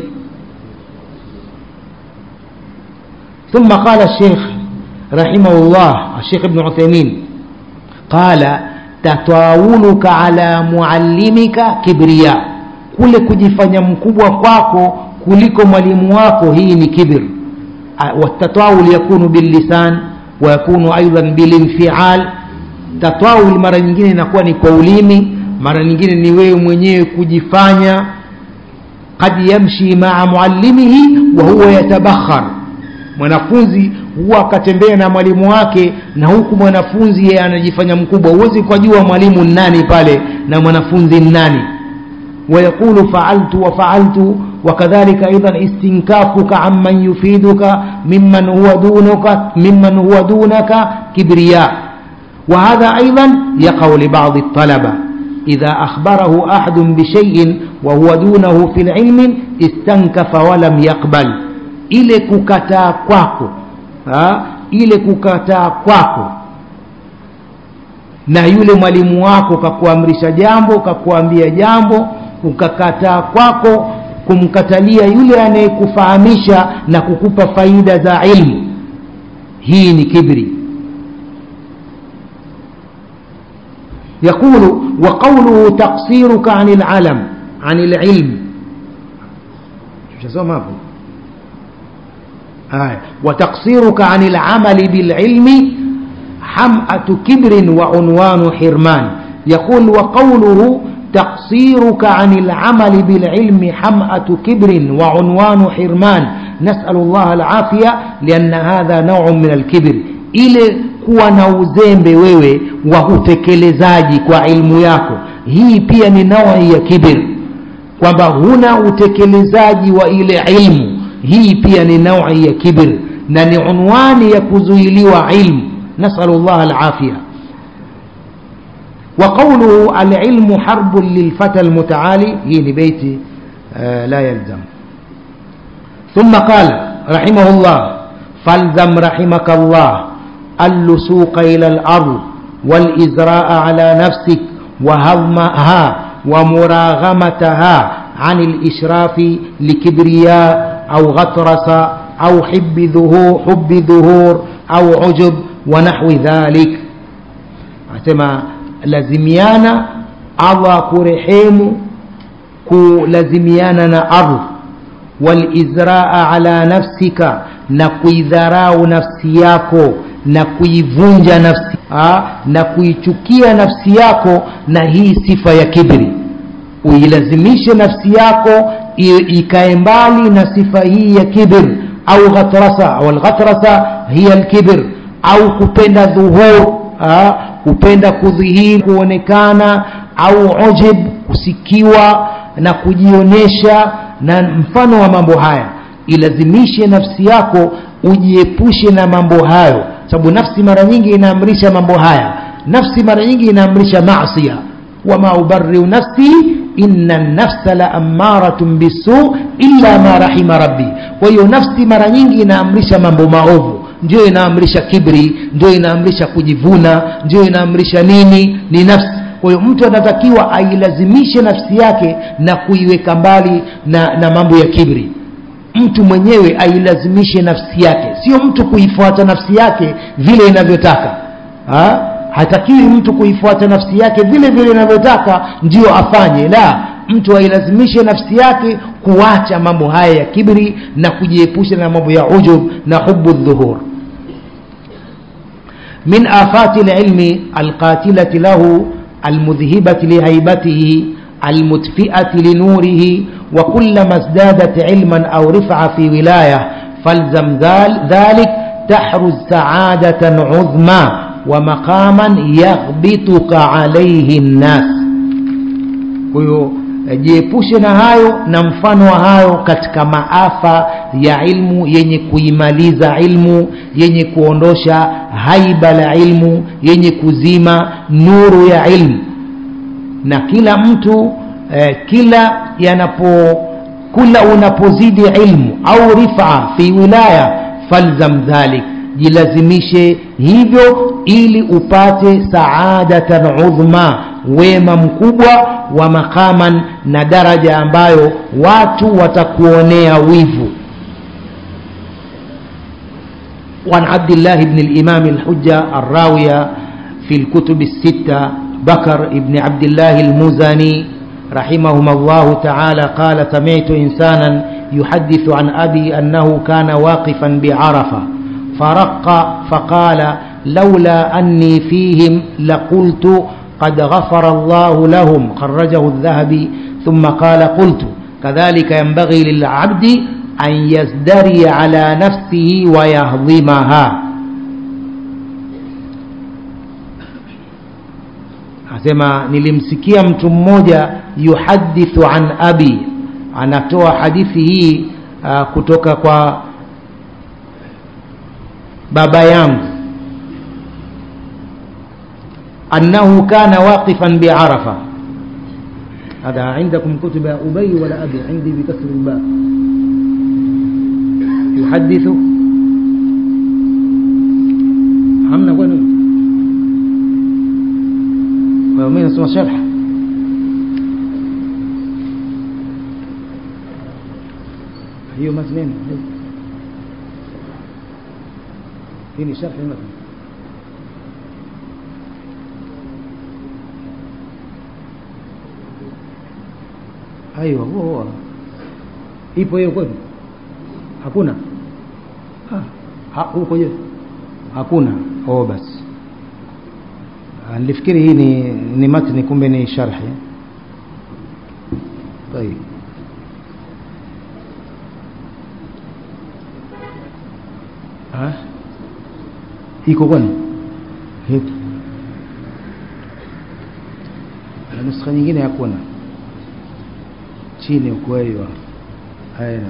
ثم قال الشيخ رحمه الله الشيخ ابن عثيمين قال tatawuluka ala muallimika kibria kule kujifanya mkubwa kwako kuliko mwalimu wako hii ni kibir watatawul yakunu billisan wa yakunu aidan bilinfial tatawul mara nyingine inakuwa ni kwa ulimi mara nyingine ni wewe mwenyewe kujifanya qad yamshi maa muallimihi wa huwa yatabakhar mwanafunzi huwa akatembea na mwalimu wake na huku mwanafunzi yeye anajifanya mkubwa huwezi kujua mwalimu nani pale na mwanafunzi nani ويقول فعلت وفعلت وكذلك أيضا استنكافك عمن يفيدك ممن هو دونك ممن هو دونك كبرياء وهذا أيضا يقع لبعض الطلبة إذا أخبره أحد بشيء وهو دونه في العلم استنكف ولم يقبل ile kukataa kwako ha? ile kukataa kwako na yule mwalimu wako kakuamrisha jambo kakuambia jambo ukakataa kwako kumkatalia yule anayekufahamisha na kukupa faida za ilmu hii ni kibri يقول وقوله تقصيرك عن العلم عن العلم شو اسمه آه. وتقصيرك عن العمل بالعلم حمأة كبر وعنوان حرمان يقول وقوله تقصيرك عن العمل بالعلم حمأة كبر وعنوان حرمان نسأل الله العافية لأن هذا نوع من الكبر ile kuwa na uzembe wewe wa utekelezaji kwa ilmu yako hii pia ni naui ya kibir kwamba huna utekelezaji wa ile ilmu hii pia ni naui ya kibir na ni unwani ya kuzuiliwa ilmu nasalu llah alafia وقوله العلم حرب للفتى المتعالي هي بيتي آه لا يلزم ثم قال رحمه الله فالزم رحمك الله اللسوق إلى الأرض والإزراء على نفسك وهضمها ومراغمتها عن الإشراف لكبرياء أو غطرس أو حب ظهور حب ظهور أو عجب ونحو ذلك أتما lazimiana allah kurehemu kulazimiana na ardhi walizraa ala nafsika na kuidharau nafsi yako na kuivunja nafsi ha? na kuichukia nafsi yako na hii sifa ya kibri uilazimishe nafsi yako ikae mbali na sifa hii ya kibr au ghatrasa au alghatrasa hiya alkibr au kupenda dhuhur ha? kupenda kudhihiri kuonekana au ujib kusikiwa na kujionyesha na mfano wa mambo haya ilazimishe nafsi yako ujiepushe na mambo hayo sababu nafsi mara nyingi inaamrisha mambo haya nafsi mara nyingi inaamrisha masia wama ubariu nafsi inna nafsa la amaratun bisu illa ma rahima rabbi kwa hiyo nafsi mara nyingi inaamrisha mambo maovu ndio inaamrisha kibri ndio inaamrisha kujivuna ndio inaamrisha nini ni nafsi kwa hiyo mtu anatakiwa ailazimishe nafsi yake na kuiweka mbali na, na mambo ya kibri mtu mwenyewe ailazimishe nafsi yake sio mtu kuifuata nafsi yake vile inavyotaka ha? hatakiwi mtu kuifuata nafsi yake vile vile inavyotaka ndio afanye la mtu ailazimishe nafsi yake kuacha mambo haya ya kibri na kujiepusha na mambo ya ujub na hubu dhuhur من آفات العلم القاتلة له المذهبة لهيبته المدفئة لنوره وكلما ازدادت علما أو رفعة في ولاية فالزم ذلك تحرز سعادة عظمى ومقاما يغبطك عليه الناس jiepushe na hayo na mfano wa hayo katika maafa ya ilmu yenye kuimaliza ilmu yenye kuondosha haiba la ilmu yenye kuzima nuru ya ilmu na kila mtu eh, kila yanapo kula unapozidi ilmu au rifa fi wilaya falzam dhalik jilazimishe hivyo ili upate saadatan udhma wema mkubwa wa makaman na daraja ambayo watu watakuonea wivu وعن عبد الله بن الإمام الحجة الراوية في الكتب الستة بكر بن عبد الله المزني رحمهما الله تعالى قال سمعت إنسانا يحدث عن أبي أنه كان واقفا بعرفة فرق فقال لولا أني فيهم لقلت قد غفر الله لهم خرجه الذهبي ثم قال قلت كذلك ينبغي للعبد أن يزدري على نفسه ويهضمها asema nilimsikia mtu mmoja yuhadithu an abi anatoa hadithi hii uh, kutoka kwa baba yangu annahu kana waqifan biarafa هذا عندكم كتب أبي ولا أبي عندي بكسر الباء يحدث همنا وين ويومين اسمه شرح hiyo matneni hii ni sharhi matn aiwa huo huo ipo hiyo kweli hakuna ha, huko je hakuna oh basi nilifikiri hii ni ni matni kumbe ni sharhi طيب ha iko kwani Hipo. na nuskha nyingine hakuna chini ukweli wa haina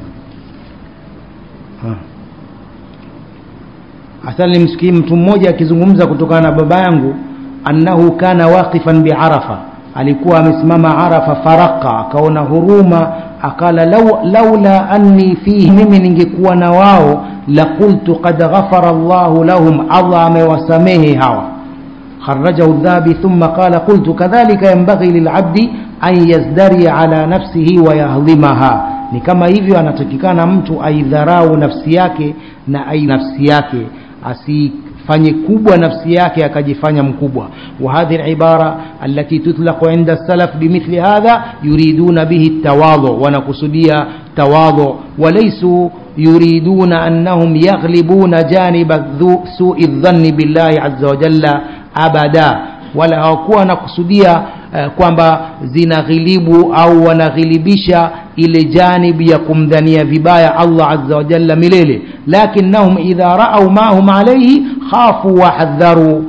hasa nilimsikia mtu mmoja akizungumza kutokana na baba yangu annahu kana waqifan biarafa alikuwa amesimama arafa faraka akaona huruma akala law, laula anni fihi mimi ningekuwa na wao la qultu qad ghafara llahu lahum allah amewasamehe hawa خرجه الذهبي ثم قال قلت كذلك ينبغي للعبد أن يزدري على نفسه ويهضمها ni kama hivyo anatakikana mtu aidharau nafsi yake na ai nafsi yake asifanye kubwa nafsi yake akajifanya mkubwa وهذه العبارة التي تطلق عند السلف بمثل هذا يريدون به التواضع ونقصدية تواضع وليسوا يريدون أنهم يغلبون جانب سوء الظن بالله عز وجل أبدا wala hawakuwa wanakusudia uh, kwamba zinaghilibu au wanaghilibisha ile janibi ya kumdhania vibaya Allah azza wa jalla milele lakinnahum idha raau ma hum alayhi khafu wa hadharu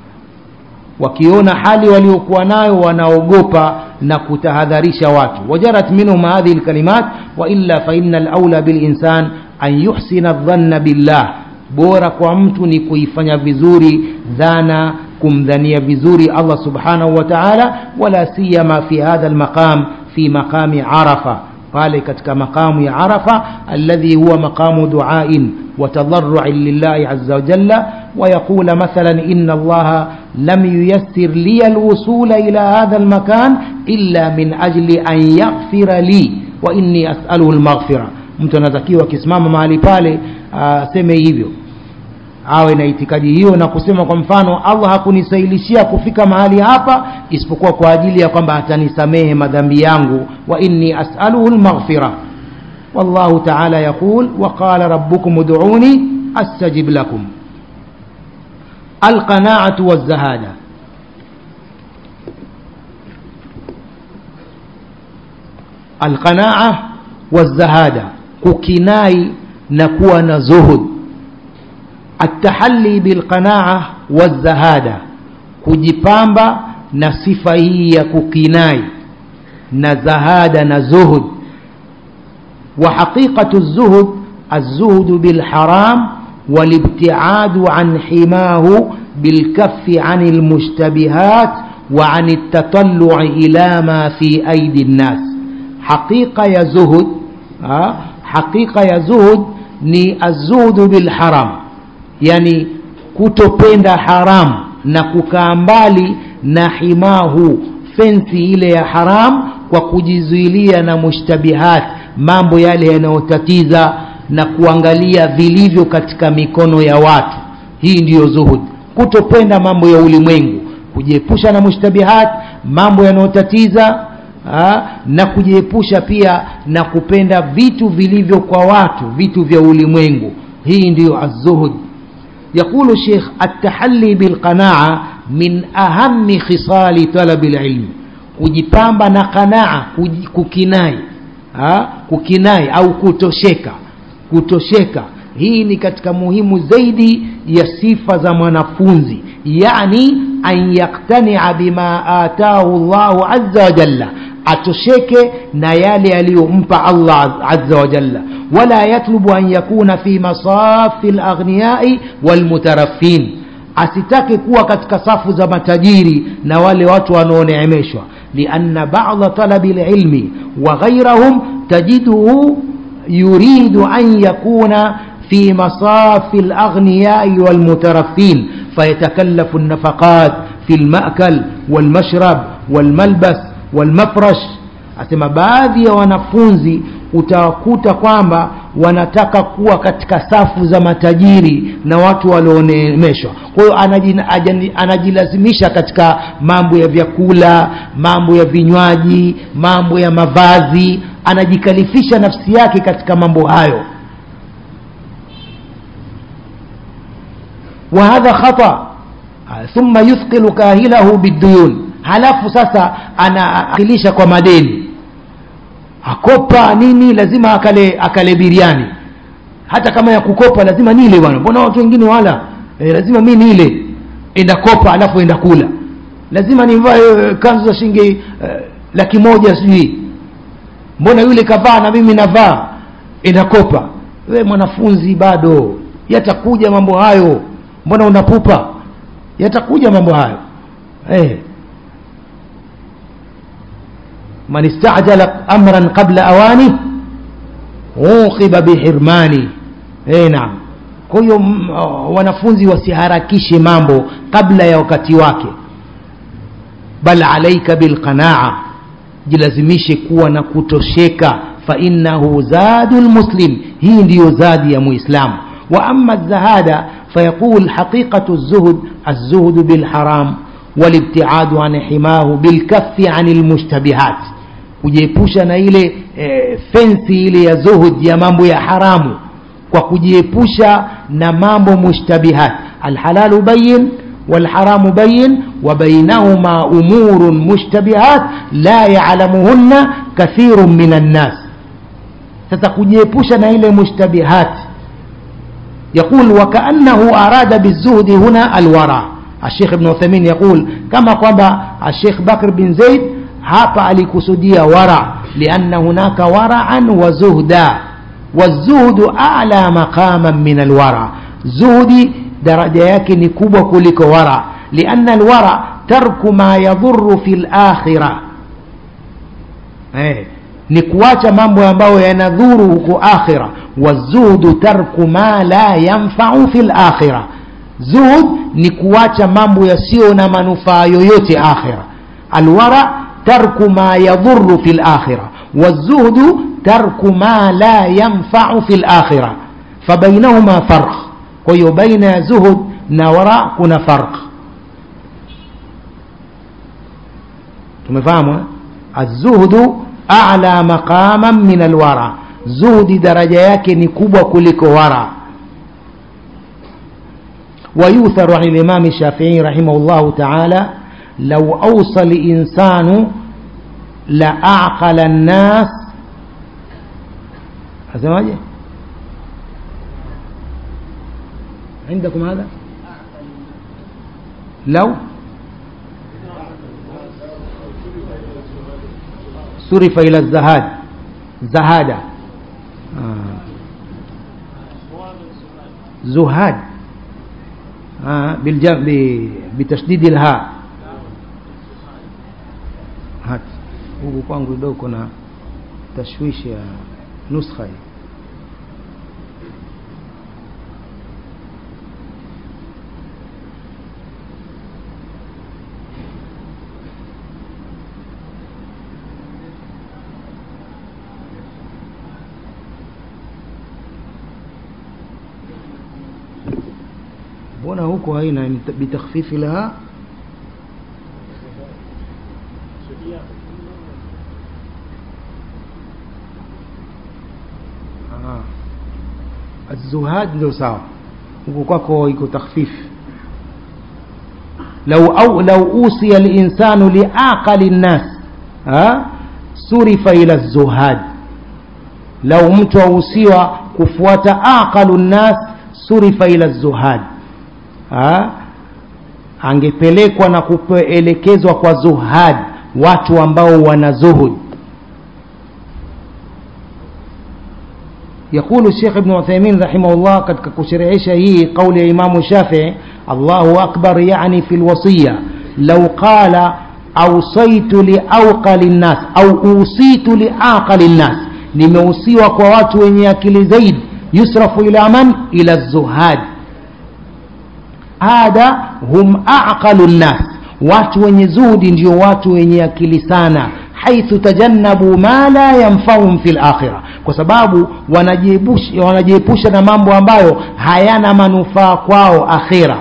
wakiona hali waliokuwa nayo wanaogopa na kutahadharisha watu wajarat minhum hadhihi alkalimat wa illa fa inna alawla bilinsan an yuhsina dhanna billah bora kwa mtu ni kuifanya vizuri dhana kumdhania vizuri Allah subhanahu wa ta'ala wala siyama fi hadha almaqam fi maqami arafa pale katika maqamu ya arafa alladhi huwa maqamu duain وتضرع لله عز وجل ويقول مثلا إن الله لم ييسر لي الوصول إلى هذا المكان إلا من أجل أن يغفر لي وإني أسأله المغفرة mtu anatakiwa akisimama mahali pale aseme hivyo awe na itikadi hiyo na kusema kwa mfano allah hakunisailishia kufika mahali hapa isipokuwa kwa ajili ya kwamba atanisamehe madhambi yangu wa inni asaluhu lmaghfira wallahu taala yaqul waqala rabbukum uduni astajib lakum alqanaatu wazahada alqanaa wazahada kukinai na kuwa na zuhud التحلي بالقناعة والزهادة kujipamba na sifa hii ya kukinai na zahada na zuhud wa haqiqatu zuhud الزهد بالحرام والابتعاد عن حماه بالكف عن المشتبهات وعن التطلع إلى ما في أيدي الناس حقيقة يا زهد حقيقة يا زهد ni الزهد بالحرام yani kutopenda haramu na kukaa mbali na himahu fensi ile ya haram kwa kujizuilia na mushtabihat mambo yale yanayotatiza na kuangalia vilivyo katika mikono ya watu hii ndiyo zuhud kutopenda mambo ya ulimwengu kujiepusha na mushtabihat mambo yanayotatiza ha? na kujiepusha pia na kupenda vitu vilivyo kwa watu vitu vya ulimwengu hii ndiyo azuhud يقول الشيخ التحلي بالقناعة من أهم خصال طلب العلم kujipamba na qanaa kukinai ha? kukinai au kutosheka kutosheka hii ni katika muhimu zaidi ya sifa za mwanafunzi yani an yaktania bima atahu llahu aza wajalla atosheke na yale aliyompa allah aza wajalla wala yatlubu an yakuna fi masafi laghniyai walmutarafin asitake kuwa katika safu za matajiri na wale watu wanaoneemeshwa lianna bada talabi lilmi wa ghairahum tajiduhu yuridu an yakuna في مصاف الأغنياء والمترفين فيتكلف النفقات في المأكل والمشرب والملبس والمفرش asema baadhi ya wanafunzi utawakuta kwamba wanataka kuwa katika safu za matajiri na watu walioneemeshwa kwa hiyo anajilazimisha katika mambo ya vyakula mambo ya vinywaji mambo ya mavazi anajikalifisha nafsi yake katika mambo hayo وهذا خطأ ثم يثقل كاهله بالديون halafu sasa anaakilisha kwa madeni akopa nini lazima akale akale biriani hata kama ya kukopa lazima nile bwana mbona watu wengine wala e, lazima mi nile enda kopa alafu enda kula lazima nivae kanzu za shilingi e, laki moja sijui mbona yule kavaa na mimi navaa enda kopa we mwanafunzi bado yatakuja mambo hayo mbona unapupa yatakuja mambo hayo eh man istajala amran qabla awani uqiba bihirmani eh naam kwa hiyo wanafunzi wasiharakishe mambo kabla ya wakati wake bal alaika bilqanaa jilazimishe kuwa na kutosheka fa innahu zadu lmuslim hii ndiyo zadi ya muislamu واما الزهاده فيقول حقيقه الزهد الزهد بالحرام والابتعاد عن حماه بالكف عن المشتبهات kujiepusha na ile e, fensi ile ya zuhud ya mambo ya haramu kwa kujiepusha na mambo mushtabihat alhalalu bayin والحرام بين وبينهما أمور مشتبهات لا يعلمهن كثير من الناس ستكجيبوش إلى مشتبهات يقول وكأنه أراد بالزهد هنا الورع الشيخ ابن عثيمين يقول كما قال الشيخ بكر بن زيد hapa alikusudia wara lianna hunaka waraan wa zuhda wazuhdu ala maqaman min alwara zuhdi daraja yake ni kubwa kuliko wara lianna alwara tarku ma yadhuru fi lakhira eh, ni kuacha mambo ambayo yanadhuru huko akhira wazuhdu tarku ma la yanfau fi lakhira zuhud ni kuacha mambo yasiyo na manufaa yoyote akhira alwara tarku ma yadhuru fi lakhira والزهد ترك ما لا ينفع في الآخرة فبينهما فرق وهي بين زهد نوراء كنا فرق tumefahamu الزهد أعلى مقاما من الورع زهد درجة yake ni kubwa kuliko wara ويؤثر عن الإمام الشافعي رحمه الله تعالى لو أوصى الإنسان لأعقل الناس أسمعي عندكم هذا لو صرف إلى الزهاد زهادة آه. زهاد آه. بالجم... بتشديد الهاء هات huku kwangu kidogo kuna tashwishi ya nuskha hii mbona huko haina bitakhfifi laha الزهاد ndio sawa huko kwako iko takhfif لو أو لو أوصي الإنسان لأعقل الناس ها صرف إلى الزهاد لو mtu ausiwa kufuata aqalu nnas surifa ila zuhad ha? angepelekwa na kuelekezwa kwa zuhad watu ambao wana zuhud يقول الشيخ ابن عثيمين رحمه الله قد كشرعش هي قول إمام الشافعي الله أكبر يعني في الوصية لو قال أوصيت لأوقل الناس أو أوصيت لأعقل الناس nimeusiwa kwa watu wenye akili zaidi yusrafu ila man ila zuhad hada hum aqalu nnas watu wenye zuhudi ndio watu wenye akili sana haithu tajannabu ma la yanfauhum fi lakhira kwa sababu wanajiepusha wanajiepusha na mambo ambayo hayana manufaa kwao akhira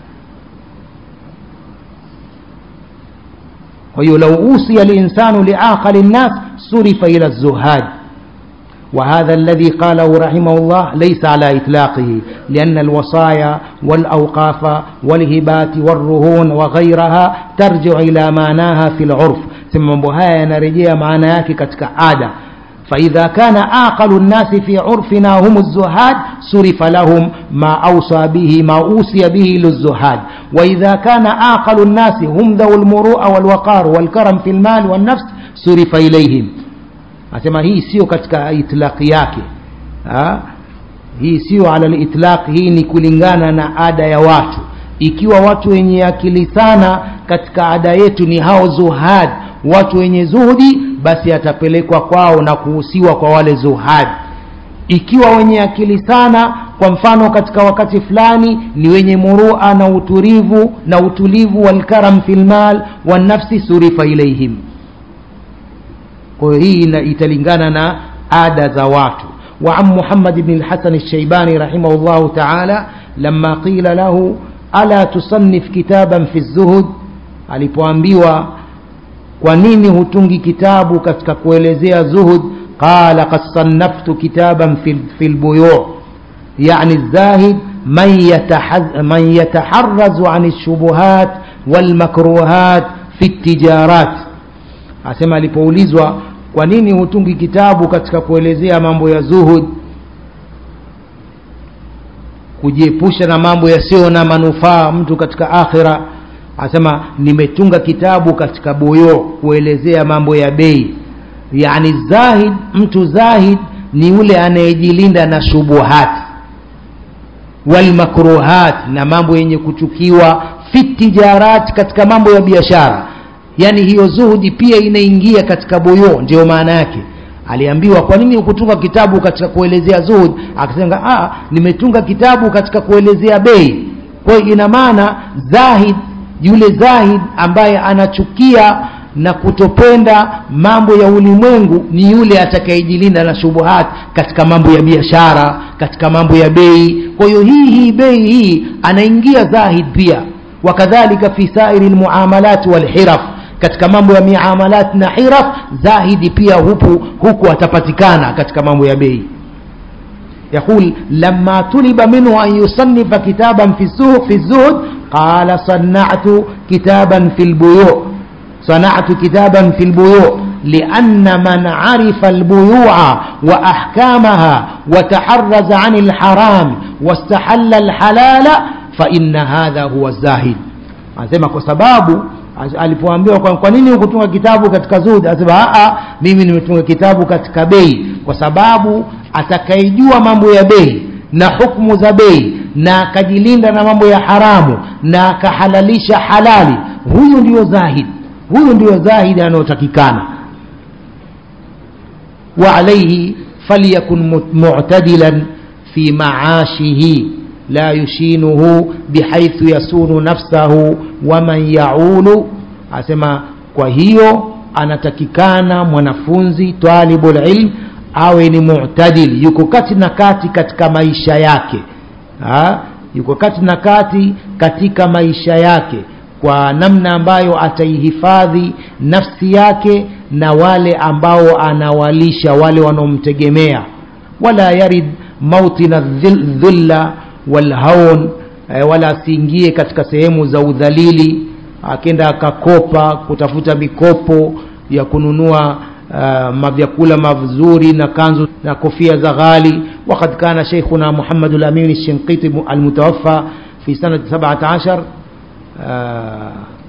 kwa hiyo lau usiya linsanu liaqali nnas surifa ila zuhad وهذا الذي قاله رحمه الله ليس على إطلاقه لأن الوصايا والأوقاف والهبات والرهون وغيرها ترجع إلى معناها في العرف ثم بهاية نرجع معناك كتك عادة فإذا كان أعقل الناس في عرفنا هم الزهاد صرف لهم ما أوصى به ما أوصي به للزهاد وإذا كان أعقل الناس هم ذو المروءة والوقار والكرم في المال والنفس صرف إليهم asema hii sio katika itlaqi yake ha? hii sio ala litlaq hii ni kulingana na ada ya watu ikiwa watu wenye akili sana katika ada yetu ni hao zuhad watu wenye zuhudi basi atapelekwa kwao na kuhusiwa kwa wale zuhad ikiwa wenye akili sana kwa mfano katika wakati fulani ni wenye murua na utulivu na utulivu walkaram filmal wanafsi surifa ilaihim kwa hiyo hii italingana na ada za watu وعن محمد بن الحسن الشيباني رحمه الله تعالى لما قيل له ألا تصنف كتابا في الزهد alipoambiwa kwa nini hutungi kitabu katika kuelezea zuhud qala qad sannaftu kitaban fi lbuyu yani zahid man yataharrazu an lshubuhat walmakruhat fi ltijarat asema alipoulizwa kwa nini hutungi kitabu katika kuelezea mambo ya zuhud kujiepusha na mambo yasiyo na manufaa mtu katika akhira asema nimetunga kitabu katika boyo kuelezea mambo ya bei yani zahid mtu zahid ni yule anayejilinda na shubuhat walmakruhat na mambo yenye kuchukiwa fi tijarat katika mambo ya biashara yani hiyo zuhudi pia inaingia katika boyo ndio maana yake aliambiwa kwa nini ukutunga kitabu katika kuelezea zuhud akasema ah nimetunga kitabu katika kuelezea bei kwa hiyo ina maana zahid yule zahid ambaye anachukia na kutopenda mambo ya ulimwengu ni yule atakayejilinda na shubuhat katika mambo ya biashara katika mambo ya bei kwa hiyo hii hii bei hii anaingia zahid pia wakadhalika fi sairi lmuamalat walhiraf katika mambo ya miamalat na hiraf zahidi pia huku, huku atapatikana katika mambo ya bei يقول لما طلب منه أن يصنف كتابا في الزهد في الزهد قال صنعت كتابا في البيوع صنعت كتابا في البيوع لأن من عرف البيوع وأحكامها وتحرز عن الحرام واستحل الحلال فإن هذا هو الزاهد anasema kwa sababu alipoambiwa kwa, kwa nini hukutunga kitabu katika zuhud anasema a mimi nimetunga kitabu katika bei kwa sababu atakayejua mambo ya bei na hukumu za bei na akajilinda na mambo ya haramu na akahalalisha halali huyu ndiyo zahid huyu ndiyo zahid anayotakikana wa alaihi falyakun mu'tadilan fi maashihi لا يشينه بحيث يسون نفسه ومن يعول asema kwa hiyo anatakikana mwanafunzi talibul ilm awe ni mu'tadil yuko kati na kati katika maisha yake ha? yuko kati na kati katika maisha yake kwa namna ambayo ataihifadhi nafsi yake na wale ambao anawalisha wale wanaomtegemea wala yarid mautina dhulla walhaun eh, wala asiingie katika sehemu za udhalili akenda akakopa kutafuta mikopo ya kununua uh, mavyakula mazuri na kanzu na kofia za ghali وقد كان شيخنا محمد الأمين الشنقيطي المتوفى في سنة 17 آه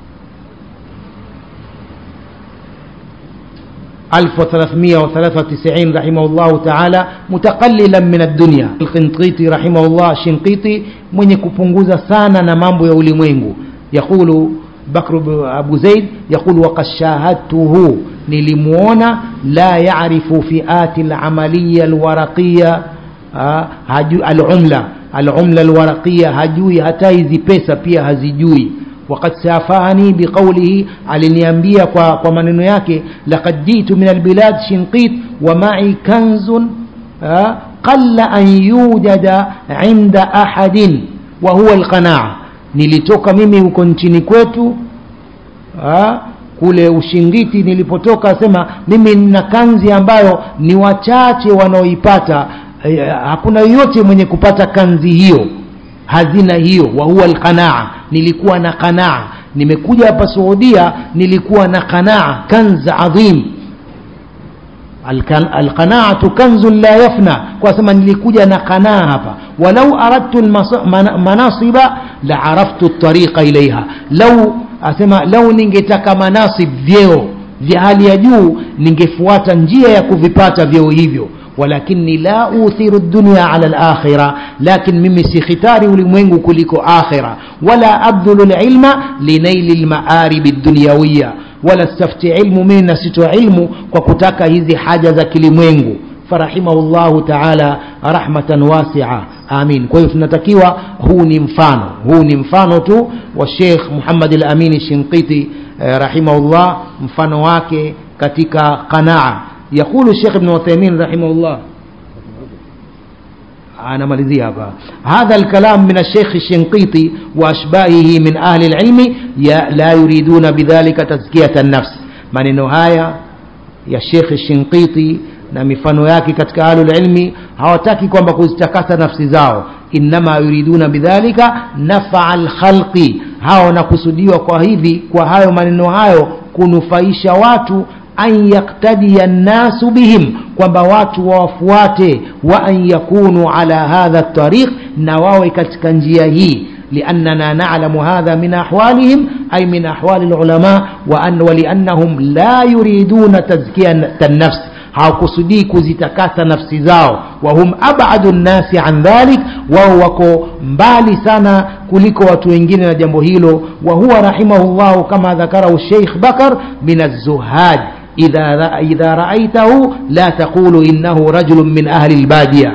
1393 رحمه الله تعالى متقللا من الدنيا القنطيطي رحمه الله الشنقيطي من يكبنغوزا سانا نمامبو يولي مwengu يقول بكر أبو زيد يقول وقد شاهدته نلمونا لا يعرف فئات العملية الورقية آه العملة العملة الورقية هجوي hata hizi pesa pia hazijui وقد سافهني بقوله aliniambia kwa, kwa maneno yake laqad jitu min albilad shinqit wa ma'i kanzun qalla an yujada inda ahadin wa huwa alqanaa nilitoka mimi huko nchini kwetu ha? kule ushingiti nilipotoka asema mimi nina kanzi ambayo ni wachache wanaoipata eh, hakuna yoyote mwenye kupata kanzi hiyo hazina hiyo wa huwa alqanaa nilikuwa na qanaa nimekuja hapa Saudia nilikuwa na qanaa kanz adhim alqanaatu kanzun la yafna kwa sema nilikuja na qanaa hapa walau aradtu manasiba la araftu tariqa ilaiha lau asema lau ningetaka manasib vyeo vya hali ya juu ningefuata njia ya kuvipata vyeo hivyo ولكني لا أوثر الدنيا على الآخرة لكن ممي ختاري ulimwengu kuliko آخرة ولا أبذل العلم لنيل المآرب الدنيوية ولا استفتي علم من نسيت علم وكتاك هذه حاجة ذا كلمwengu فرحمه الله تعالى رحمة واسعة آمين kwa hiyo tunatakiwa huu ni mfano huu ni mfano tu wa Sheikh Muhammad al-Amin Shinqiti eh, rahimahullah mfano wake katika qanaa يقول الشيخ ابن عثيمين رحمه الله أنا مالذي هذا هذا الكلام من الشيخ الشنقيطي وأشباهه من أهل العلم لا يريدون بذلك تزكية النفس من النهاية يا الشيخ الشنقيطي na mifano yake katika ahlul ilmi hawataki kwamba kuzitakasa nafsi zao innama yuriduna bidhalika nafaa alkhalqi hao wanakusudiwa kwa hivi kwa hayo maneno hayo kunufaisha watu an yaktadia nnasu bihim kwamba watu wawafuate wa an yakunu ala hadha tariq na wawe katika njia hii لأننا نعلم هذا من أحوالهم أي من أحوال العلماء وأن ولأنهم لا يريدون تزكية النفس hawakusudii kuzitakasa nafsi zao wahum abadu nnasi an dhalik wao wako mbali sana kuliko watu wengine na jambo hilo wa huwa rahimahullahu kama dhakarahu sheikh bakar min azzuhad idha, idha raaitahu la taqulu innahu rajulun min ahli lbadia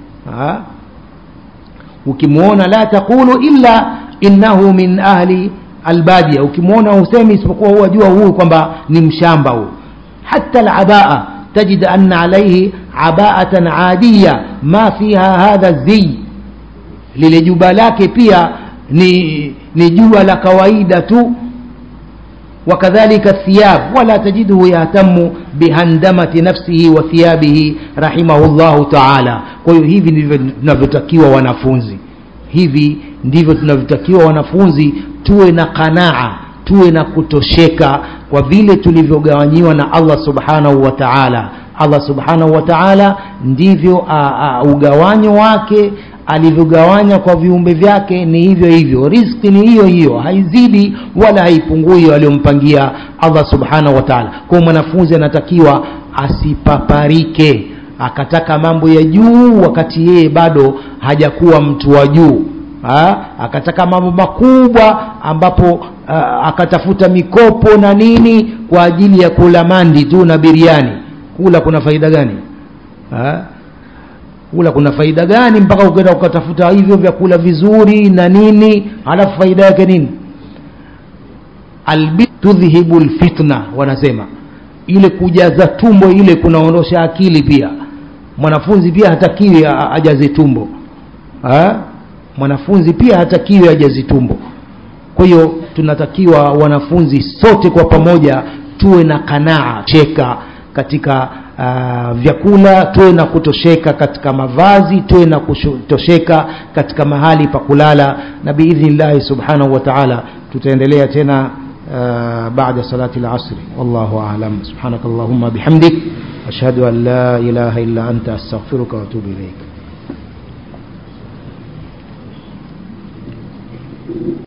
ukimwona la taqulu illa innahu min ahli albadia ukimwona husemi isipokuwa huwa jua huyu kwamba ni mshamba huyu hata alabaa تجد أن عليه عباءة عادية ما فيها هذا الزي للجوبا lake pia ni ni jua la kawaida tu وكذلك الثياب ولا تجده يهتم بهندمة نفسه وثيابه رحمه الله تعالى kwa hiyo hivi ndivyo tunavyotakiwa wanafunzi hivi ndivyo tunavyotakiwa wanafunzi tuwe na qanaa tuwe na kutosheka kwa vile tulivyogawanyiwa na Allah subhanahu wa ta'ala Allah subhanahu wa ta'ala ndivyo ugawanyo wake alivyogawanya kwa viumbe vyake ni hivyo hivyo riziki ni hiyo hiyo haizidi wala haipungui aliyompangia Allah subhanahu wa ta'ala kwa mwanafunzi anatakiwa asipaparike akataka mambo ya juu wakati yeye bado hajakuwa mtu wa juu ha? akataka mambo makubwa ambapo uh, akatafuta mikopo na nini kwa ajili ya kula mandi tu na biriani kula kuna faida gani ha? kula kuna faida gani mpaka ukaenda ukatafuta hivyo vyakula vizuri na nini halafu faida yake nini albi tudhhibu lfitna wanasema ile kujaza tumbo ile kunaondosha akili pia mwanafunzi pia hatakiwi ajaze tumbo ha? mwanafunzi pia hatakiwi ajazi tumbo kwa hiyo tunatakiwa wanafunzi sote kwa pamoja tuwe na kanaa cheka katika uh, vyakula tuwe na kutosheka katika mavazi tuwe na kutosheka katika mahali pa kulala na biidhnillahi subhanahu wa taala tutaendelea tena uh, baada salati lasri wallahu alam subhanaka allahumma bihamdik ashhadu an la ilaha illa anta astaghfiruka waatubu ilaik